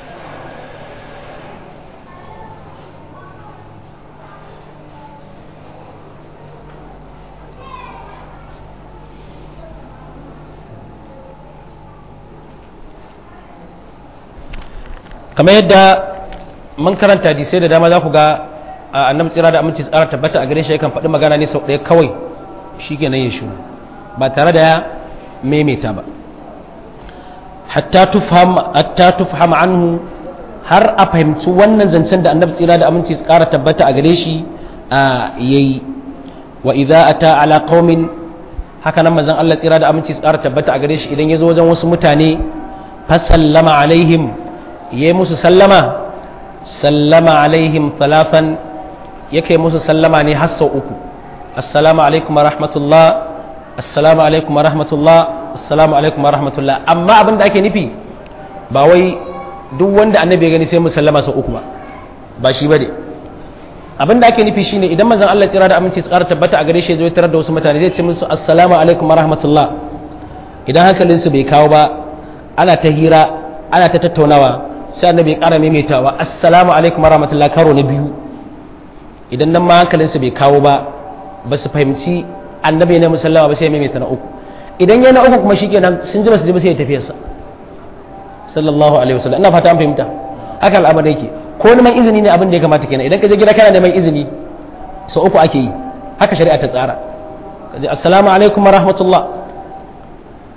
kamar yadda mun karanta hadisai da dama za ku ga annabi tsira da aminci tsara tabbata a gare shi yakan faɗi magana ne sau ɗaya kawai shi ke nan ya shuru ba tare da ya maimaita ba hatta tufham anhu har a fahimci wannan zancen da annabi tsira da aminci tsara tabbata a gare shi a yayi wa idza ata ala qaumin haka nan manzon Allah tsira da aminci tsara tabbata a gare shi idan ya zo wajen wasu mutane fa sallama alaihim yi musu sallama sallama alaihim talafan yake musu sallama ne har sau uku assalamu alaikum wa rahmatullah assalamu alaikum wa rahmatullah assalamu alaikum wa rahmatullah amma abin da ake nufi ba wai duk wanda annabi ya gani sai mu sallama sau uku ba ba shi bane abin da ake nufi shine idan manzon Allah tsira da aminci tsara tabbata a gare shi zai tarar da wasu mutane zai ce musu assalamu alaikum wa rahmatullah idan hankalinsu bai kawo ba ana ta hira ana ta tattaunawa sai annabi ya ƙara maimaitawa assalamu alaikum warahmatullahi karo na biyu idan nan ma hankalinsu bai kawo ba ba su fahimci annabi ne musallama ba sai ya maimaita na uku idan ya na uku kuma shi kenan sun ji ba su ji ba sai ya tafiyarsa sallallahu alaihi wasallam ina fata an fahimta haka al'amari yake ko neman izini ne abin da ya kamata kenan idan ka je gida kana neman izini sau uku ake yi haka shari'a ta tsara ka je assalamu alaikum warahmatullah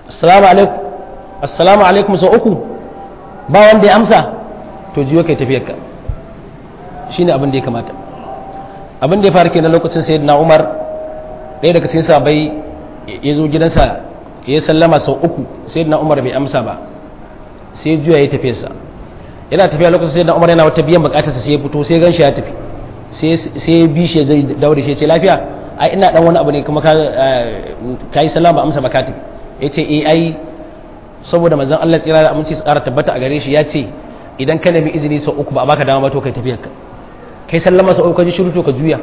assalamu alaikum assalamu alaikum sau uku ba wanda ya amsa to jiyo kai tafiyar ka shine abin da ya kamata abin da ya faru kenan lokacin sayyidina Umar ɗaya daga cikin sahabbai ya zo gidansa ya sallama sau uku sayyidina Umar bai amsa ba sai juya ya tafi sa yana tafiya lokacin sayyidina Umar yana wata biyan bukatarsa sai ya fito sai ganshi ya tafi sai ya bi shi zai daure shi ya ce lafiya ai ina dan wani abu ne kuma ka yi sallama ba amsa ba ka tafi ya ce eh ai saboda manzon Allah tsira da aminci su ƙara tabbata a gare shi ya ce idan ka nemi izini sau uku ba a baka dama ba to kai tafiyar ka kai sallama sau uku ka ji shiru to ka juya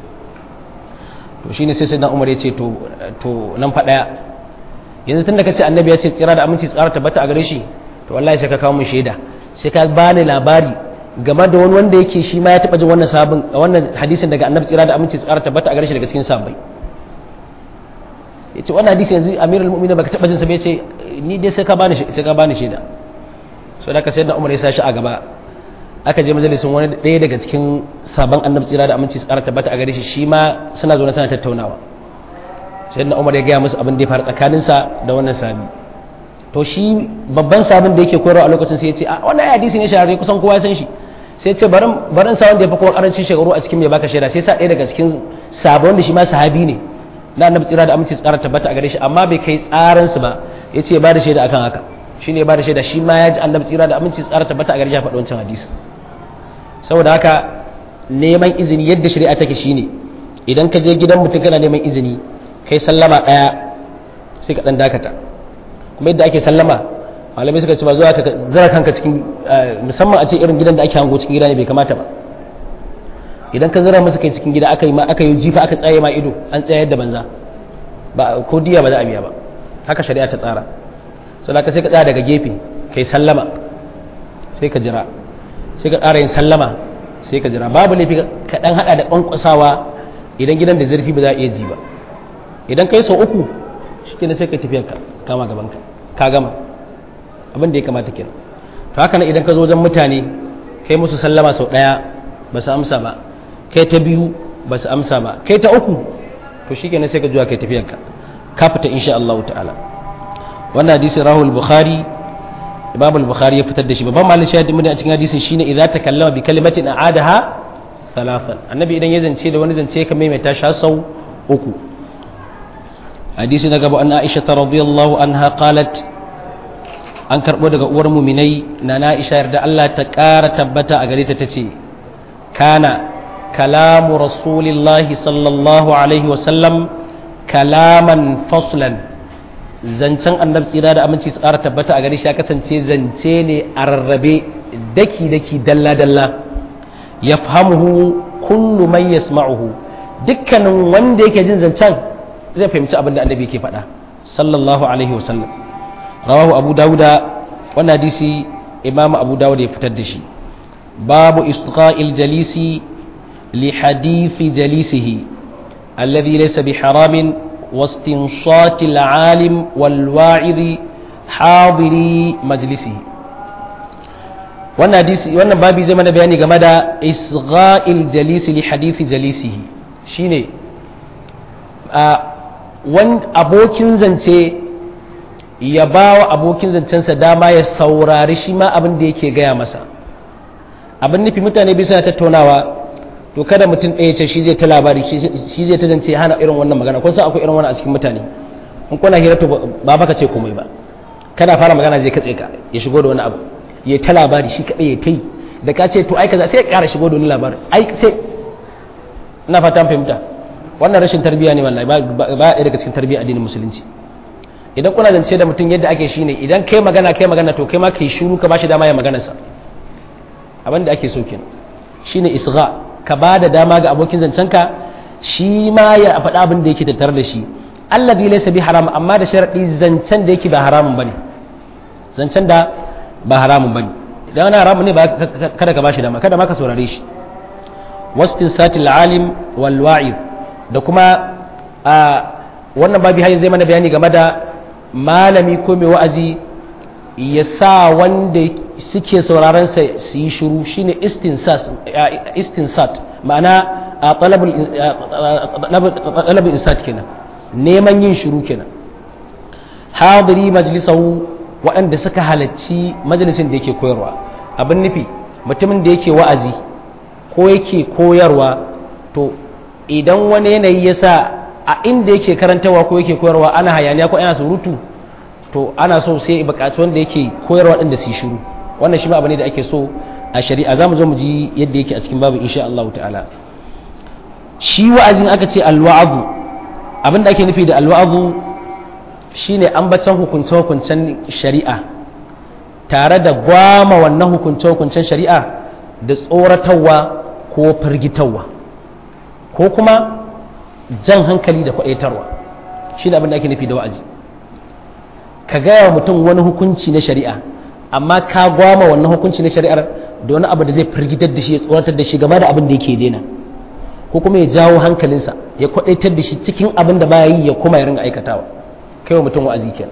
to shine sai sai Umar ya ce to to nan fa daya yanzu tunda kace annabi ya ce tsira da aminci su ƙara tabbata a gare shi to wallahi sai ka kawo mun shaida sai ka bani labari game da wani wanda yake shi ma ya taba jin wannan sabon wannan hadisin daga annabi tsira da aminci su ƙara tabbata a gare shi daga cikin sahabbai ya ce wannan hadisi yanzu amirul mu'minin baka taba jin sa bai ce ni dai sai ka bani sai ka bani shaida so da ka sai da Umar ya sa shi a gaba aka je majalisin wani ɗaya daga cikin sabon annabi tsira da aminci tsara tabbata a gare shi shi ma suna zaune suna tattaunawa sai da Umar ya gaya musu abin da ya faru tsakanin sa da wannan sabi to shi babban sabon da yake koyarwa a lokacin sai ya ce a wannan hadisi ne shahararre kusan kowa ya san shi sai ce barin barin sa wanda ya fi kowa karancin shekaru a cikin mai baka shaida sai sa ɗaya daga cikin sabon da shi ma sahabi ne na annabi tsira da aminci tsara tabbata a gare shi amma bai kai tsaran su ba ya ce ba da shaida akan haka shi ne ba da shaida shi ma ya ji annabi tsira da aminci tsara tabbata a gare shi a faɗi wancan hadisi saboda haka neman izini yadda shari'a take shine idan ka je gidan mutum kana neman izini kai sallama ɗaya sai ka ɗan dakata kuma yadda ake sallama malamai suka ce ba zuwa ka zara kanka cikin musamman a ce irin gidan da ake hango cikin gida ne bai kamata ba idan ka zira masa kai cikin gida aka yi ma aka yi jifa aka tsaye ma ido an tsayar da banza ba ko diya ba za a biya ba haka shari'a ta tsara sau da ka sai ka tsaya daga gefe kai sallama sai ka jira sai ka ƙara yin sallama sai ka jira babu laifi ka ɗan haɗa da ƙwanƙwasawa idan gidan da zurfi ba za a iya ji ba idan kai sau uku shi kenan sai ka tafiya ka kama gaban ka ka gama abin da ya kamata kenan to haka nan idan ka zo wajen mutane kai musu sallama sau ɗaya ba su amsa ba kai ta biyu ba su amsa ba kai ta uku to shi kenan sai ka juya kai tafiyarka ka fita insha Allah ta'ala wannan hadisin rahul bukhari imam al-bukhari ya fitar da shi babban malin shahidin mun a cikin hadisin shine idza takallama bi kalimatin a'adaha thalathan annabi idan ya zance da wani zance ka maimaita shi sau uku hadisi na gaba an aisha radiyallahu anha qalat an karbo daga uwar muminai na na aisha yarda Allah ta kara tabbata a gare ta tace kana kalamu rasulillahi sallallahu alaihi wa sallam kalaman faslan zancen annabi tsira da aminci su ƙara tabbata a gari shi ya kasance zance ne a rarrabe daki-daki dalla-dalla ya fahimuhu kullu man yasma'uhu dukkanin wanda yake jin zancen zai fahimci abin da annabi ke faɗa sallallahu alaihi wasallam rawahu abu dawuda wannan hadisi imamu abu dawuda ya fitar da shi babu istiqa'il jalisi li hadithi jalisihi alladhi laysa bi haramin واستنصات العالم والواعظ حاضري مجلسه wannan hadisi wannan babi zai mana bayani game da isgha'il jalisi li hadithi jalisihi shine a wan abokin zance ya ba wa abokin zancensa dama ya saurari shi ma abin da yake gaya masa abin nufi mutane biyu suna tattaunawa to kada mutum ɗaya ce shi zai ta labari shi zai ta zance hana irin wannan magana kun san akwai irin wannan a cikin mutane in kuna hira to ba baka ce komai ba kana fara magana zai katse ka ya shigo da wani abu ya ta labari shi kaɗai ya ta yi da ka ce to ai kaza sai ya ƙara shigo da wani labari ai sai ina fata fahimta wannan rashin tarbiyya ne wallahi ba ɗaya daga cikin tarbiyya addinin musulunci idan kuna zance da mutum yadda ake shine idan kai magana kai magana to kai ma kai shiru ka bashi dama ya maganarsa abin da ake so kenan shine isgha ka ba da dama ga abokin zancenka shi ma ya faɗa abin da yake tattare da shi allazi laysa bi haram amma da sharadi zancen da yake ba haramun bane zancen da ba haramun bane idan wani haramun ne ba kada ka bashi dama kada ma ka saurare shi wastinsatil alim wal wa'id da kuma a wannan babi hayin zai mana bayani game da malami ko mai wa'azi ya sa wanda suke sauraron sa su yi shiru shine istinsat ma'ana a talabul insat kenan neman yin shiru kenan hadiri majlisahu waɗanda suka halarci majalisin da yake koyarwa abin nufi mutumin da yake wa'azi ko yake koyarwa to idan wani yanayi ya sa a inda yake karantawa ko yake koyarwa ana hayaniya ko ana surutu to ana so sai bukaci wanda yake koyarwa ɗin da su shiru wannan shi ma abu ne da ake so a shari'a za mu zo mu ji yadda yake a cikin babu insha Allah ta'ala shi wa'azin aka ce alwa'abu abin da ake nufi da alwa'abu shine ambacin hukunce-hukuncen shari'a tare da gwama wannan hukunce-hukuncen shari'a da tsoratarwa ko firgitarwa ko kuma jan hankali da kwaɗaitarwa shi ne abin da ake nufi da wa'azi ka gaya wa mutum wani hukunci na shari'a amma ka gwama wannan hukunci na shari'ar da wani abu da zai firgitar da shi ya tsoratar da shi game da abin da yake daina ko kuma ya jawo hankalinsa ya kwaɗaitar da shi cikin abin da baya yi ya kuma ya ringa aikatawa kai wa mutum wa'azi kenan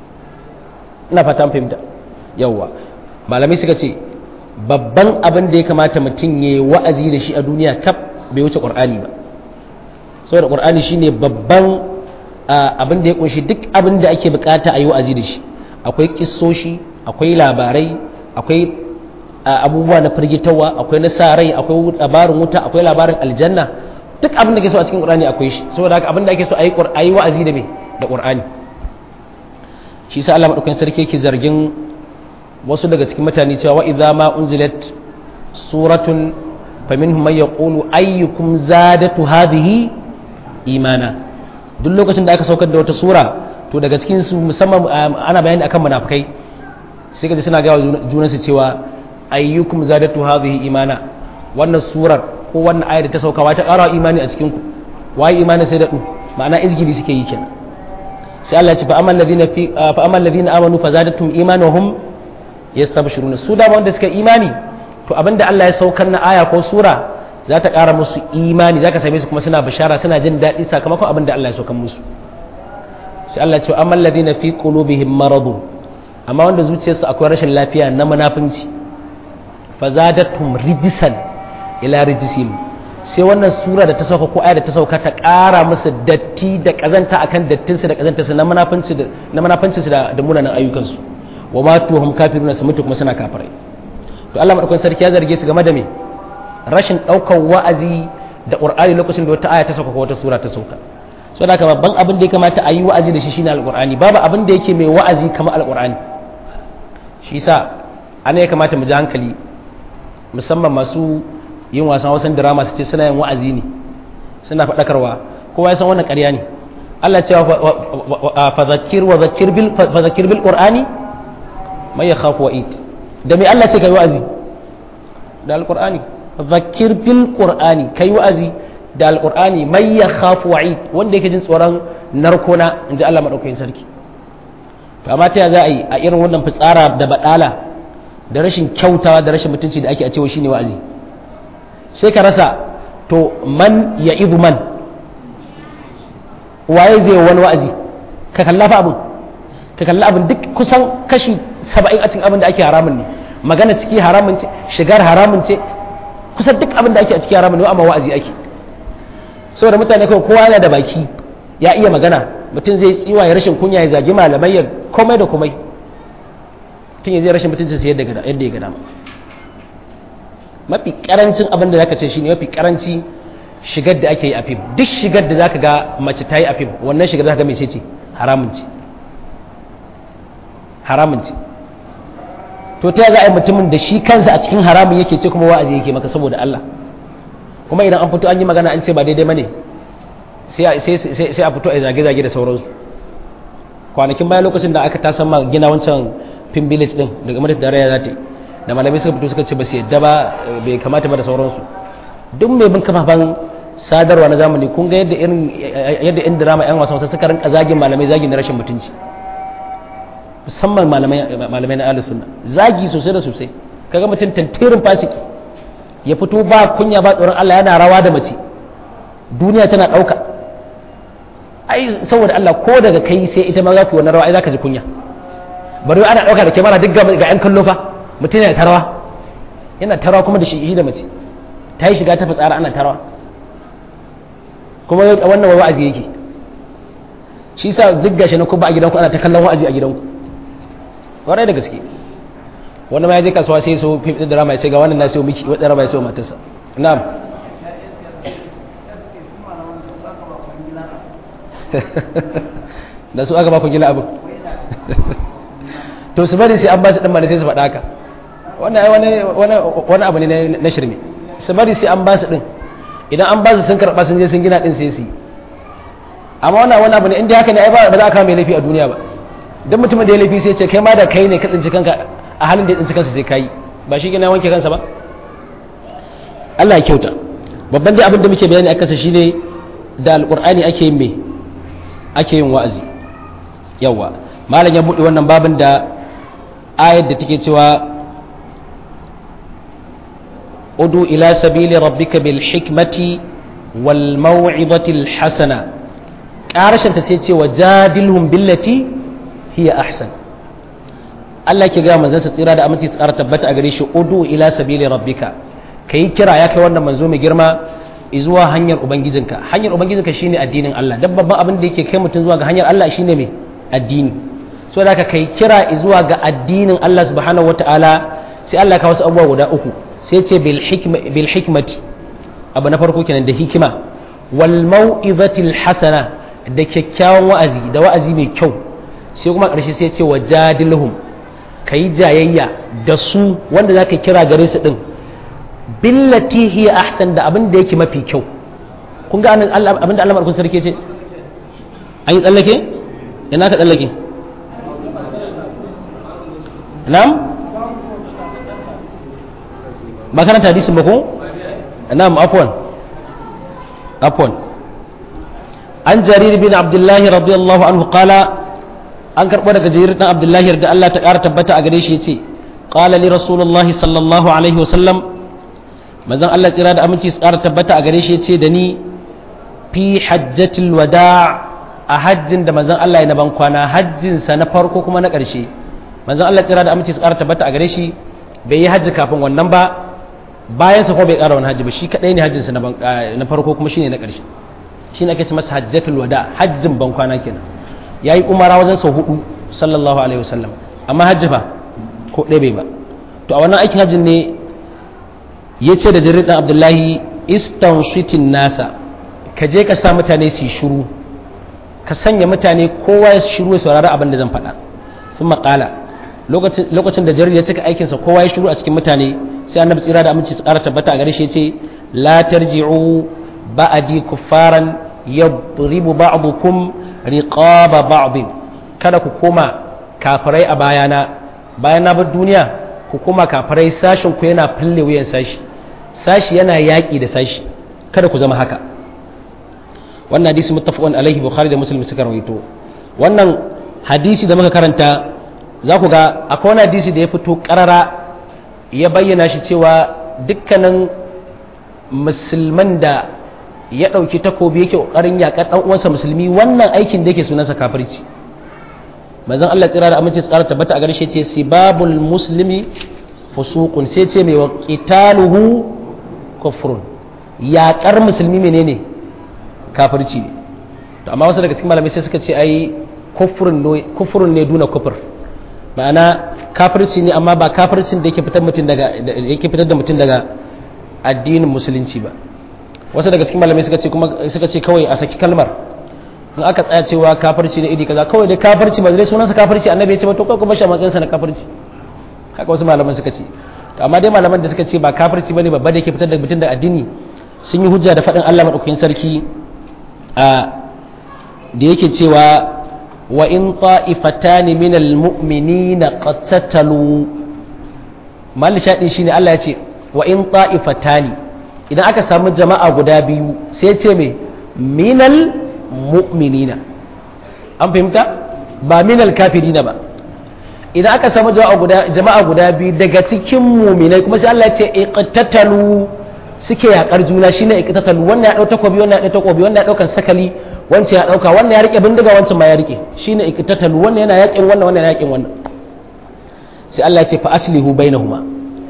ina fata fahimta yawwa malamai suka ce babban abin da ya kamata mutum ya yi wa'azi da shi a duniya kaf bai wuce ƙur'ani ba saboda ƙur'ani shine babban abin da ya kunshi duk abin da ake bukata a yi wa'azi da shi akwai kissoshi akwai labarai akwai abubuwa na firgitarwa akwai na sa rai akwai labarin wuta akwai labarin aljanna duk abin da ke so a cikin ƙur'ani akwai shi saboda haka abin da ake so a yi wa'azi da me da ƙur'ani shi sa Allah madaukakin sarki yake zargin wasu daga cikin mutane cewa wa idza ma unzilat suratun faminhum man yaqulu ayyukum zadatu hadhihi imana duk lokacin da aka saukar da wata sura to daga cikin su musamman ana bayani akan munafikai sai kaji suna ga junansu cewa ayyukum zadatu hadhihi imana wannan surar ko wannan ayar da ta sauka wata ƙara imani a cikin ku waye imani sai da du ma'ana izgili suke yi kenan sai Allah ya ce fa amal ladina fi fa amal ladina amanu fazadatum imanuhum yastabshiruna su da wanda suka imani to abinda Allah ya saukar na aya ko sura za ta ƙara musu imani za ka same su kuma suna bishara suna jin daɗi sakamakon abinda Allah ya saukar musu sai Allah ya ce amal ladina fi qulubihim maradun amma wanda zuciyarsu akwai rashin lafiya na munafunci fazadatum rijisan ila rijisim sai wannan sura da ta sauka ko aya da ta sauka ta ƙara musu datti da ƙazanta akan dattinsu da ƙazantarsu na munafunci da na munafunci da da munanan ayyukansu wa ma tuhum kafiruna su mutu kuma suna kafirai to Allah madaukakin sarki ya zarge su game da me rashin daukar wa'azi da Qur'ani lokacin da wata aya ta sauka ko wata sura ta sauka so da babban abin da ya kamata a yi wa'azi da shi shine alqur'ani babu abin da yake mai wa'azi kamar alqur'ani shi yasa ana ya kamata mu ji hankali musamman masu yin wasan wasan drama su ce suna yin wa'azi ne suna faɗakarwa kowa ya san wannan ƙarya ne Allah cewa fa zakir wa zakir bil fa zakir bil qur'ani mai yakhafu wa'id da me Allah ce kai wa'azi da alqur'ani fa zakir bil qur'ani kai wa'azi da alqur'ani mai yakhafu wa'id wanda yake jin tsoron narkona inji Allah madaukakin sarki to amma ta za a yi a irin wannan fitsara da badala da rashin kyautawa da rashin mutunci da ake a cewa shine wa'azi sai ka rasa to man ya ibu man waye zai wani wa'azi ka kalla fa abin ka kalla abin duk kusan kashi saba'in a cikin abin da ake haramun ne magana ciki haramun ce shigar haramun ce kusan duk abin da ake a ciki haramun ne amma wa'azi ake saboda mutane kawai kowa yana da baki ya iya magana mutum zai tsiwa ya rashin kunya ya zagi malamai ya komai da komai mutum ya zai rashin mutunci sai yadda ya ga dama mafi karancin abin da zaka ce shine mafi karanci shigar da ake yi a fim duk shigar da zaka ga mace ta yi a fim wannan shigar zaka ga mece ce haramun ce haramun ce to ta za a yi mutumin da shi kansa a cikin haramun yake ce kuma wa'azi yake maka saboda Allah kuma idan an fito an yi magana an ce ba daidai bane sai a fito a zage-zage da sauransu kwanakin bayan lokacin da aka tasan ma gina wancan fim village din daga madadin tarayya za ta yi da malamai suka fito suka ce ba su yadda ba bai kamata ba da sauransu duk mai bin kafafen sadarwa na zamani kun ga yadda irin yadda yan drama yan wasan suka rinka zagin malamai zagi na rashin mutunci musamman malamai na ahlus sunna zagi sosai da sosai kaga mutum tantirin fasiki ya fito ba kunya ba tsoron Allah yana rawa da mace duniya tana dauka ai saboda Allah ko daga kai sai ita ma za ku wannan rawa ai zaka ji kunya bari ana dauka da kyamara duk ga yan kallo fa mutum yana tarawa yana tarawa kuma da shi da mace ta yi shiga ta fitsara ana tarawa kuma wannan wa'azi yake shi sa duk gashi na kuma a gidanku ana ta kallon wa'azi a gidanku kwarai da gaske wani ma ya je kasuwa sai so fim da rama ya ce ga wannan na sayo miki wadda rama ya sayo matarsa na'am da su aka ba ku gina abin to su bari sai an ba su ɗan sai su faɗa haka wani abu ne na shirme su bari sai an ba su ɗin idan an ba su sun karɓa sun je sun gina ɗin sai su yi amma wannan wani abu ne inda haka ne ai ba za a kawo mai laifi a duniya ba don mutumin da ya laifi sai ce kai ma da kai ne ka tsinci kanka a halin da ya tsinci kansa sai kai ba shi gina wanke kansa ba Allah ya kyauta babban dai abin da muke bayani a kansa shine da alƙur'ani ake yin me ake yin wa'azi yawa malam ya buɗe wannan babin da ayar da take cewa udu ila sabili rabbika bil hikmati wal maw'izati al hasana ƙarashin ta sai ce wa jadilhum billati hiya ahsan Allah ke ga manzon sa tsira da aminci tsara tabbata a gare shi udu ila sabili rabbika kai kira ya kai wannan manzo mai girma zuwa hanyar ubangijinka hanyar ubangijinka shine addinin Allah dan babban abin da yake kai mutum zuwa ga hanyar Allah shine me addini so da ka kai kira zuwa ga addinin Allah subhanahu wataala sai Allah ka wasu abubuwa guda uku sai ce bil hikma bil hikmati abu na farko kenan da hikima wal mau'izatil hasana da kyakkyawan wa'azi da wa'azi mai kyau sai kuma ƙarshe sai ce wa jadilhum kai jayayya da su wanda zaka kira gare su din billati hiya ahsan da abin da yake mafi kyau kun ga abin da Allah madaukakin sarki ce an yi tsallake ina ka tsallake na'am ba karanta hadisin ba ko na'am afwan afwan an jarir bin abdullahi radiyallahu anhu qala an karɓo daga jarir dan abdullahi da Allah ta ƙara tabbata a gare shi yace qala li rasulullahi sallallahu alaihi wasallam manzon Allah tsira da aminci tsara tabbata a gare shi ce da ni fi hajjatul wada a hajjin da manzon Allah ya na ban kwana hajjin sa na farko kuma na ƙarshe manzon Allah tsira da aminci tsara tabbata a gare shi bai yi hajji kafin wannan ba bayan sa ko bai ƙara wani hajji ba shi kadai ne hajjin sa na farko kuma shine na ƙarshe shine ake ce masa hajjatul wada hajjin ban kwana kenan yayi umara wajen sau hudu sallallahu alaihi wasallam amma hajji fa ko ɗaya bai ba to a wannan aikin hajjin ne ya ce da jirin abdullahi istanshitin nasa ka je ka sa mutane su shuru ka sanya mutane kowa ya shuru ya saurari abin da zan faɗa sun maƙala lokacin da jarir ya cika aikinsa kowa ya shuru a cikin mutane sai annabi tsira da aminci su ƙara tabbata a gare shi ya ce la tarji'u ba'adi kuffaran yadribu ba'dukum riqaba ba'din kada ku koma kafirai a bayana bayan na bar duniya ku koma kafirai sashin ku yana fille wuyan sashi sashi yana yaƙi da sashi kada ku zama haka wannan hadisi muttafaqun alaihi bukhari da muslim suka rawaito wannan hadisi da muka karanta za ku ga akwai wani hadisi da ya fito karara ya bayyana shi cewa dukkanin musulman da ya ɗauki takobi yake ƙoƙarin yaƙar ɗan uwansa musulmi wannan aikin da yake sunansa kafirci manzon Allah tsira da aminci tsara tabbata a garshe ce sibabul muslimi fusuqun sai ce mai wa qitaluhu kufrun yaƙar musulmi menene kafirci ne to amma wasu daga cikin malamai sai suka ce ai kufrun ne duna kufur ma'ana kafirci ne amma ba kafircin da yake fitar mutum daga yake fitar da mutum daga addinin musulunci ba wasu daga cikin malamai suka ce kuma suka ce kawai a saki kalmar in aka tsaya cewa kafirci ne iri kaza kawai dai kafirci ba zai sunansa kafirci annabi ya ce ba to kawai kuma shi a matsayinsa na kafirci haka wasu malaman suka ce to amma dai malaman da suka ce ba kafirci bane babba da yake fitar da mutum da addini sun yi hujja da faɗin Allah madaukakin sarki a da yake cewa wa in ta'ifatani min almu'minina qatatalu mal shaɗin shine Allah ya ce wa in ta'ifatani idan aka samu jama'a guda biyu sai ce me minal mu'minina an fahimta ba minal kafirina ba idan aka samu jama'a guda biyu daga cikin muminai kuma sai Allah ya ce iqtatalu suke yakar juna shine iqtatalu wannan ya dau takobi wannan ya dau takobi wannan ya daukan sakali wancan ya dauka wannan ya rike bindiga wancan ma ya rike shine iqtatalu wannan yana yakin wannan wannan yana yakin wannan sai Allah ya ce fa aslihu bainahuma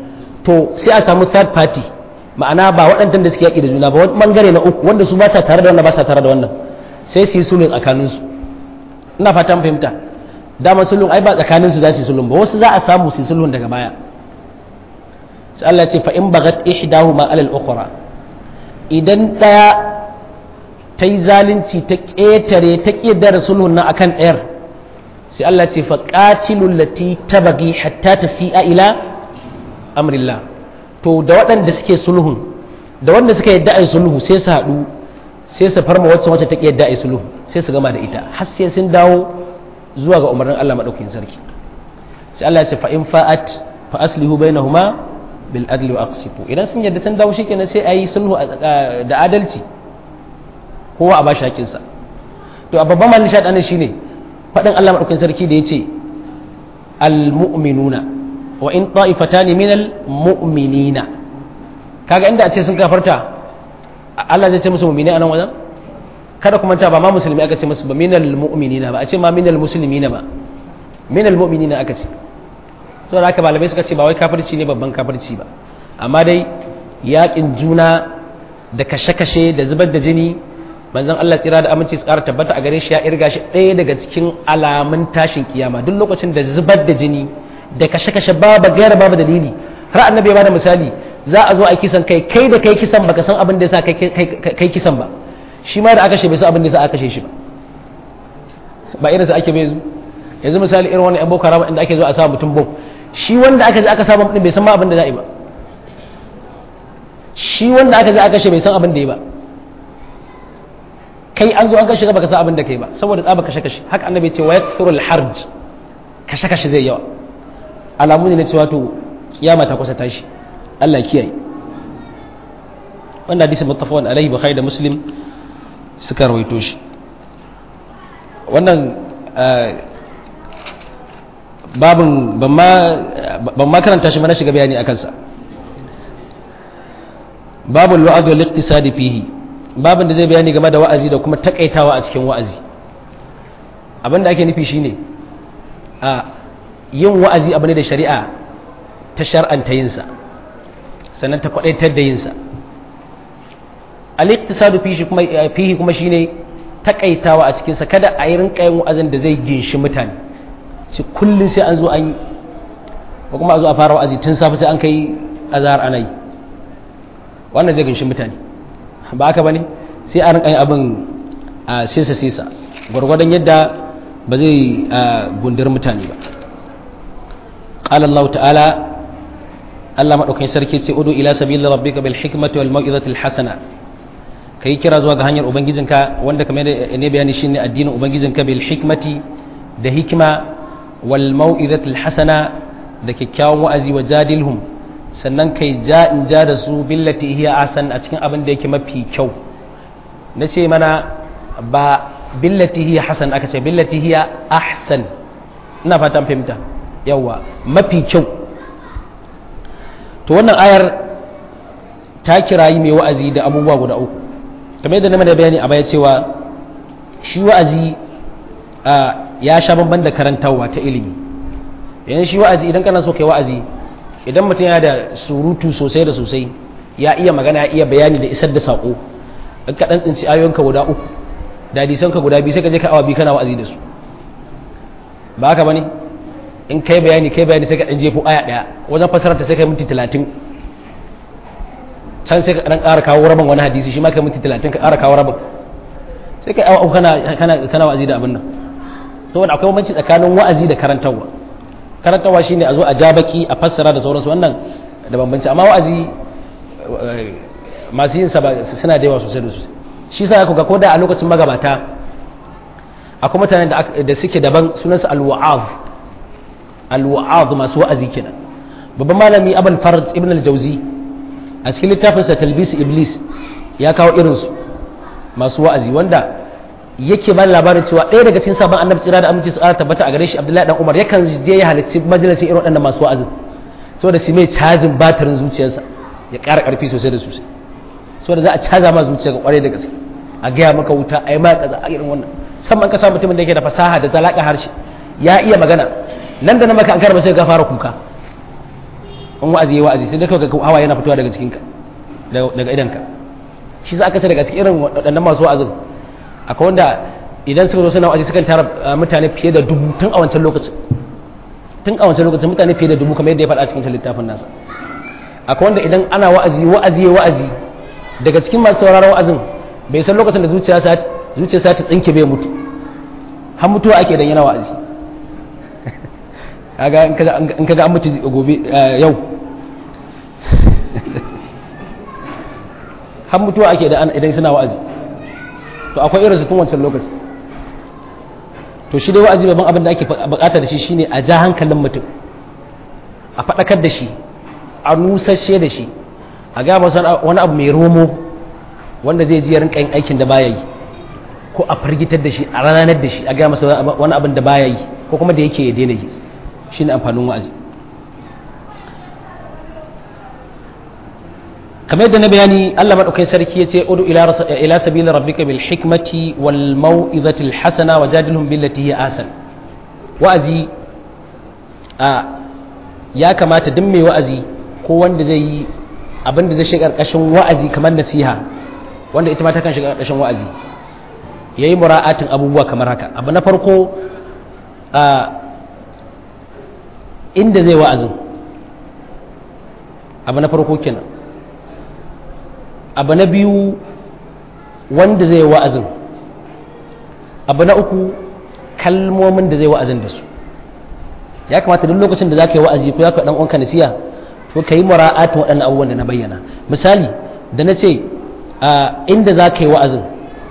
to sai a samu third party ma'ana ba waɗannan da suke yaki da juna ba wani bangare na uku wanda su ba sa tare da wannan ba sa tare da wannan sai su yi sulhu tsakaninsu ina fata mun fahimta dama sulhun ai ba tsakanin su za su sulhun ba wasu za a samu su sulhun daga baya sai Allah ce fa in bagat ihdahuma alal ukhra idan daya ta yi zalunci ta ƙetare ta ƙedar sulhun nan akan ɗayar sai Allah ce fa qatilul lati tabagi hatta tafi'a ila amrillah to da waɗanda suke sulhun da wanda suka yadda ai sulhu sai su haɗu sai su farma wacce wacce ta yadda ai sulhu sai su gama da ita har sai sun dawo zuwa ga umarnin Allah madaukakin sarki sai Allah ya ce fa in fa'at fa aslihu bainahuma bil adli wa aqsitu idan sun yadda sun dawo shikenan sai ayi sulhu da adalci kowa a bashi hakinsa to a babban malin shaɗa shine faɗin Allah madaukakin sarki da yace al mu'minuna wa in ta'ifatani minal mu'minina kaga inda a ce sun kafarta Allah zai ce musu mu'mini a nan wajen kada kuma ta ba ma musulmi aka ce musu ba minal mu'minina ba a ce ma minal muslimina ba minal mu'minina aka ce saboda haka malamai suka ce ba wai kafirci ne babban kafirci ba amma dai yakin juna da kashe-kashe da zubar da jini manzon Allah tsira da aminci su ƙara tabbata a gare shi ya irga shi ɗaya daga cikin alamun tashin kiyama duk lokacin da zubar da jini da kashe-kashe babu gaira babu dalili har annabi ya bada misali za a zo a kisan kai kai da kai kisan baka san abin da yasa kai kisan ba shi ma da aka kashe bai san abin da yasa aka kashe shi ba ba irin sa ake bai yanzu misali irin wani boko haram inda ake zo a sa mutum bom shi wanda aka je aka sa mutum bai san ma abin da za a yi ba shi wanda aka je aka kashe bai san abin da ya ba kai an zo an kashe baka san abin da kai ba saboda tsaba kashe kashe haka annabi ya ce wa yakthurul harj kashe kashe zai yawa alamu ne na cewa to kiyama ta kusa tashi Allah kiyaye wannan hadisi muttafaqun alaihi bukhari da muslim suka rawaito shi wannan babin ban ma karanta shi mana shiga bayani akan sa babul wa'd wal iqtisad fihi babin da zai bayani game da wa'azi da kuma takaitawa a cikin wa'azi abinda ake nufi shine a yin wa'azi abu ne da shari'a ta shar'anta yinsa sannan ta kwadaitar da yinsa al-iqtisadu fihi kuma shine takaitawa a cikinsa kada a yi rinka yin wa'azin da zai ginshi mutane ci kullum sai an zo an yi ko kuma a zo a fara wa'azi tun safe sai an kai azhar ana yi wannan zai ginshi mutane ba aka bane sai a rinka yin abin a sisa sisa gwargwadon yadda ba zai gundur mutane ba قال الله تعالى Allah maɗaukakin sarki ce udu ila sabili rabbika bil hikmati wal mau'izati al hasana kai kira zuwa ga hanyar ubangijinka wanda kamar ne bayani shine addinin ubangijinka bil hikmati da hikima wal mau'izati al hasana da kyakkyawan wa'azi wa jadilhum sannan kai ja in ja da su billati hiya asan a cikin abin da yake mafi kyau nace mana ba billati hiya hasan aka ce billati hiya ahsan ina fatan fahimta yawa mafi kyau to wannan ayar ta kirayi mai wa'azi da abubuwa guda uku kamar yadda na da bayani a baya cewa shi wa'azi ya sha bamban da karantarwa ta ilimi yanzu shi wa'azi idan kana so kai wa'azi idan mutum yana da surutu sosai da sosai ya iya magana ya iya bayani da isar da saƙo in ka ɗan tsinci ayoyinka guda uku da hadisanka guda biyu sai ka je ka awa biyu kana wa'azi da su ba haka bane in kai bayani kai bayani sai ka dan jefo aya daya wajen fasarar ta sai kai minti 30 can sai ka dan ƙara kawo rabin wani hadisi shi ma kai minti 30 ka ƙara kawo rabin sai kai awa kana kana kana wa'azi da abin nan saboda akwai bambanci tsakanin wa'azi da karantarwa karantarwa shine a zo a ja baki a fassara da sauransu wannan da bambanci amma wa'azi masu yin sa suna da yawa sosai da sosai shi sa ku ga ko da a lokacin magabata akwai mutanen da suke daban sunansu al-wa'az al-wa'ad masu wa'azi kenan babban malami abul farad ibn al-jawzi a cikin littafin sa talbis iblis ya kawo irin su masu wa'azi wanda yake ba labarin cewa ɗaya daga cikin sabon annabi tsira da aminci su tabbata a gare shi abdullahi dan umar yakan je ya halarci majalisin irin waɗannan masu wa'azin saboda su mai cajin batirin zuciyarsa ya ƙara ƙarfi sosai da sosai saboda za a caza ma zuciya ga ƙwarai da gaske a gaya maka wuta a yi ma kaza a irin wannan musamman ka sa mutumin da yake da fasaha da zalaka harshe ya iya magana nan da na maka an karba sai ka fara kuka in wa'azi ya wa'azi sai da kawai hawa yana fitowa daga cikinka daga idanka shi sa aka ce daga cikin irin waɗannan masu wa'azin akwai wanda idan suka zo suna wa'azi sukan tara mutane fiye da dubu tun a wancan lokacin tun a wancan lokacin mutane fiye da dubu kamar yadda ya faɗa cikin littafin nasa akwai wanda idan ana wa'azi wa'azi wa'azi daga cikin masu sauraron wa'azin bai san lokacin da zuciya sa zuciya sa ta tsinke bai mutu har mutuwa ake dan yana wa'azi kaga in kaga an mutu gobe yau har mutuwa ake idan suna wa'azi to akwai irin su tun wancan lokaci to shi dai wa'azi babban abin da ake bukata da shi shine a ja hankalin mutum a faɗakar da shi a nusashe da shi a ga masa wani abu mai romo wanda zai ji rinka yin aikin da baya yi ko a fargitar da shi a ranar da shi a ga masa wani abin da baya yi ko kuma da yake ya daina yi shine amfanin wa'azi kamar yadda na bayani Allah madaukakin sarki yace udu ila ila sabili rabbika bil hikmati wal mau'izati al hasana wajadilhum billati hiya asan wa'azi a ya kamata duk mai wa'azi ko wanda zai yi abin da zai shiga karkashin wa'azi kamar nasiha wanda ita ma ta kan shiga karkashin wa'azi yayi mura'atin abubuwa kamar haka abu na farko a inda zai wa'azin abu na farko kenan abu na biyu wanda zai wa'azin abu na uku kalmomin da zai wa'azin da su ya kamata duk lokacin da za ka yi wa'azi ko ya ka ɗan uwanka nasiya to ka yi mura'atin waɗannan abubuwan da na bayyana misali da na ce inda za ka yi wa'azin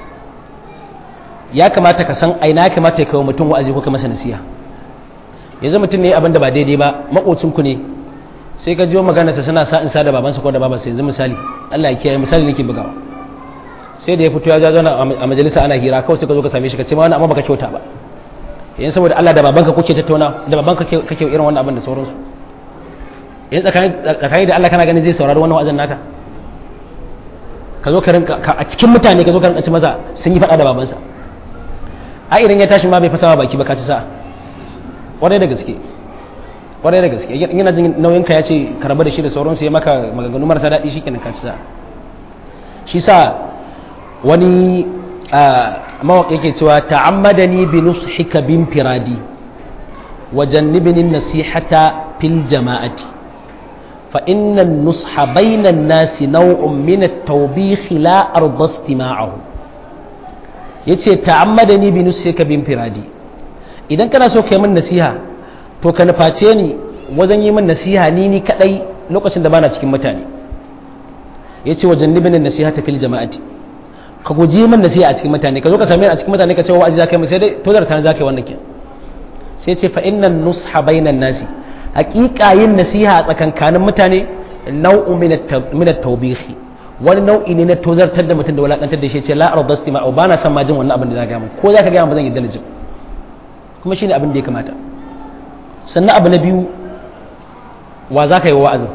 ya kamata ka san aina ya kamata ya kawo mutum wa'azi ko ka masa nasiya yanzu mutum ne abin da ba daidai ba makocinku ne sai ka jiyo maganarsa suna sa in sa da babansa ko da babansa yanzu misali Allah ya kiyaye misali nake bugawa sai da ya fito ya ja zauna a majalisa ana hira kawai sai ka zo ka same shi ka ce ma wani amma baka kyauta ba yanzu saboda Allah da babanka kuke tattauna da babanka kake irin wannan abin da sauransu yanzu tsakani da Allah kana ganin zai saurari wannan wa'azin naka ka zo ka rinka a cikin mutane ka zo ka rinka ci maza sun yi faɗa da babansa a idan ya tashi ma bai fasawa baki ba ka ci sa'a kwarai da gaske kwarai da gaske yana jin nauyin ka ya ce karba da shi da sauransu ya maka maganganu marasa daɗi shi kenan ka ci sa shi sa wani mawaƙi yake cewa ta'ammadani bi nushika bin firadi wa jannibni nasihata fil jama'ati fa inna nusha bainan nasi naw'un min at-tawbih la arda istima'ahu yace ta'ammadani bi nushika bin firadi idan kana so kai min nasiha to ka nuface ni wajen yi min nasiha ni ni kadai lokacin da bana cikin mutane ya ce wajen nibinin nasiha ta fil jama'ati ka guji min nasiha a cikin mutane ka zo ka same ni a cikin mutane ka ce wa'azi zaka yi sai dai to da kana zaka yi wannan ke sai ce fa innan nusha bainan nasi haqiqa yin nasiha a tsakankanin mutane nau'u min at-tawbih wani nau'i ne na tozartar da mutum da wulakantar da shi ce la arda istima'u bana son ma jin wannan abin da zaka ga mun ko zaka ga mun ba zan yi dalilin kuma shine abin da ya kamata sannan abu na biyu wa za ka yi wa'azin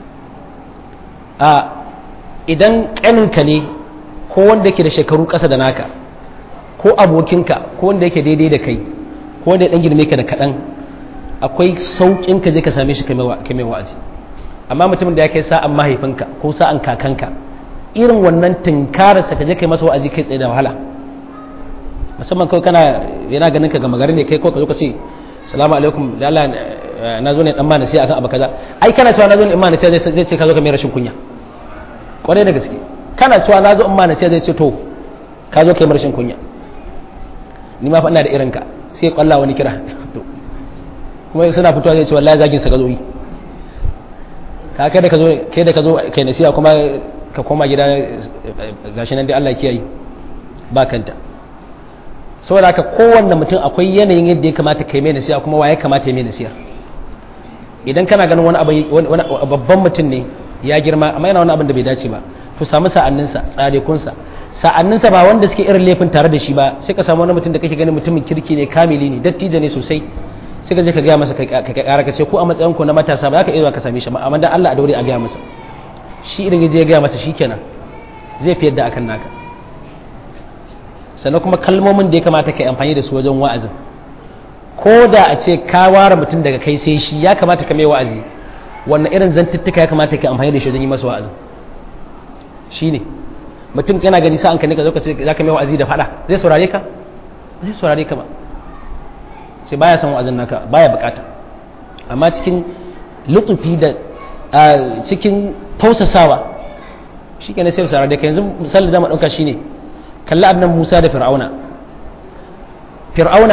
a idan ƙaninka ne ko wanda yake da shekaru ƙasa da naka ko abokinka ko wanda yake daidai da kai ko wanda ya ɗan girme ka da kaɗan akwai sauƙin ka je ka same shi ka mai wa'azi amma mutumin da ya kai sa'an mahaifinka ko sa'an kakanka irin wannan tunkararsa ka je kai masa wa'azi kai tsaye da wahala musamman kawai kana yana ganin ka gama gari ne kai ko ka zo ka ce salamu alaikum da Allah na zo ne dan mana sai akan abu kaza ai kana cewa na zo ne in mana sai zai ce ka zo ka mai rashin kunya kwarai da gaske kana cewa na zo in mana sai zai ce to ka zo ka mai rashin kunya ni ma fa ina da irin ka sai kwalla wani kira to kuma suna fitowa zai ce wallahi zagin sa ka zo yi ka kai da ka zo kai da ka zo kai nasiha kuma ka koma gida gashi nan dai Allah ya kiyaye ba kanta saboda haka kowanne mutum akwai yanayin yadda ya kamata kai mai nasiha kuma waye kamata ya mai nasiha idan kana ganin wani abu babban mutum ne ya girma amma yana wani abin da bai dace ba to samu sa'anninsa tsarekunsa sa'anninsa ba wanda suke irin laifin tare da shi ba sai ka samu wani mutum da kake ganin mutumin kirki ne kamili ne dattijo ne sosai sai ka je ka gaya masa ka kara ka ce ko a matsayin ku na matasa ba za ka iya ka same shi ba amma dan Allah a daure a gaya masa shi idan ya je ya gaya masa shikenan zai fi yadda akan naka sannan kuma kalmomin da ya kamata ka yi amfani da su wajen wa'azin ko da a ce ka ware mutum daga kai sai shi ya kamata ka mai wa'azi wannan irin zantuttuka ya kamata ka amfani da shi wajen yi masa wa'azin shi ne mutum yana gani sa'an ka ne ka zo ka ce za ka mai wa'azi da faɗa zai saurare ka zai saurare ka ba sai baya son wa'azin naka baya bukata amma cikin lutufi da cikin tausasawa shi ke na sai saurare ka yanzu misali da mu ɗauka shine kalli annan musa da fir'auna fir'auna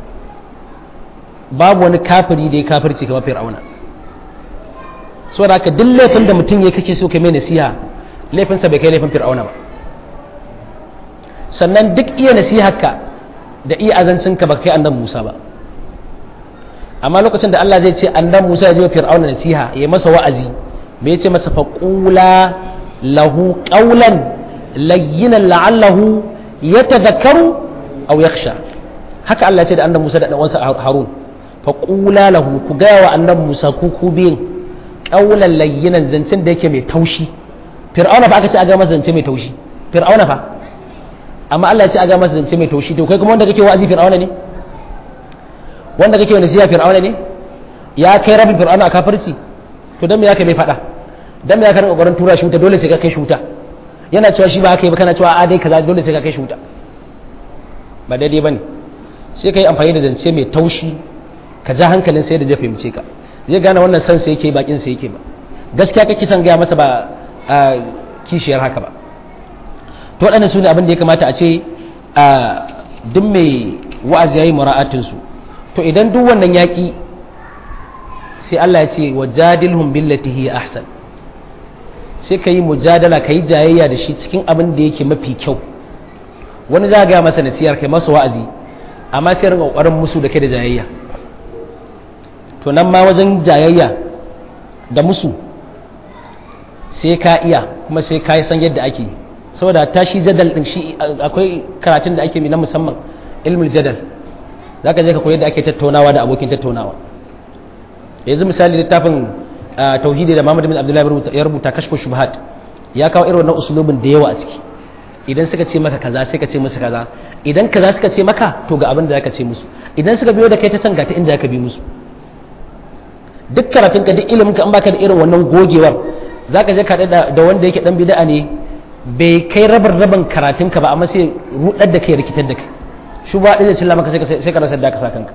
babu wani kafiri da ya kafirci kamar fir'auna so da haka duk laifin da mutum ya kake so ka mai nasiha laifinsa bai kai laifin fir'auna ba sannan duk iya nasiharka da iya azancinka ba kai annan musa ba amma lokacin da Allah zai ce annan musa ya je fir'auna nasiha ya masa wa'azi bai ce masa faqula lahu qawlan layyinan la'allahu yatadhakkaru aw yakhsha haka Allah ya ce da annan musa da dan uwansa harun faqula lahu ku gaya wa annan musa ku ku biyin qawlan layyinan zancen da yake mai taushi fir'auna fa aka ce a ga masa zance mai taushi fir'auna fa amma Allah ya ce a ga masa zance mai taushi to kai kuma wanda kake wa'azi fir'auna ne wanda kake wani siya fir'auna ne ya kai rabin fir'auna a kafirci to dan me ya kai mai fada dan me ya kai kokarin tura shi wuta dole sai ka kai shi wuta yana cewa shi ba haka yi ba kana cewa a dai kaza dole sai ka kai shi wuta ba daidai bane sai kai amfani da zance mai taushi ka ja hankalin sai da zai fahimce ka zai gane wannan san sai yake bakin sai yake ba gaskiya kake son gaya masa ba kishiyar haka ba to waɗannan su ne abin da ya kamata a ce duk mai wa'azi ya yi mura'atinsu to idan duk wannan yaƙi sai Allah ya ce wa jadilhum billati hiya ahsan sai ka yi mujadala ka yi jayayya da shi cikin abin da yake mafi kyau wani za ga masa nasiyar kai masa wa'azi amma sai rinka kokarin musu da kai da jayayya to nan ma wajen jayayya da musu sai ka iya kuma sai ka yi san yadda ake saboda tashi jadal din shi akwai karatun da ake na musamman ilmul jadal za ka je ka koyi da ake tattaunawa da abokin tattaunawa yanzu misali littafin tauhidi da Muhammad bin Abdullahi ya rubuta kashfu shubhat ya kawo irin wannan usulubin da yawa a ciki idan suka ce maka kaza sai ka ce musu kaza idan kaza suka ce maka to ga abin da zaka ce musu idan suka biyo da kai ta can ga ta inda zaka bi musu duk karatun ka duk ilimin ka an baka da irin wannan gogewar zaka je ka da wanda yake dan bid'a ne bai kai rabar raban karatun ka ba amma sai rudar da kai rikitar da kai shubha din da cilla maka sai ka rasa da ka sa kanka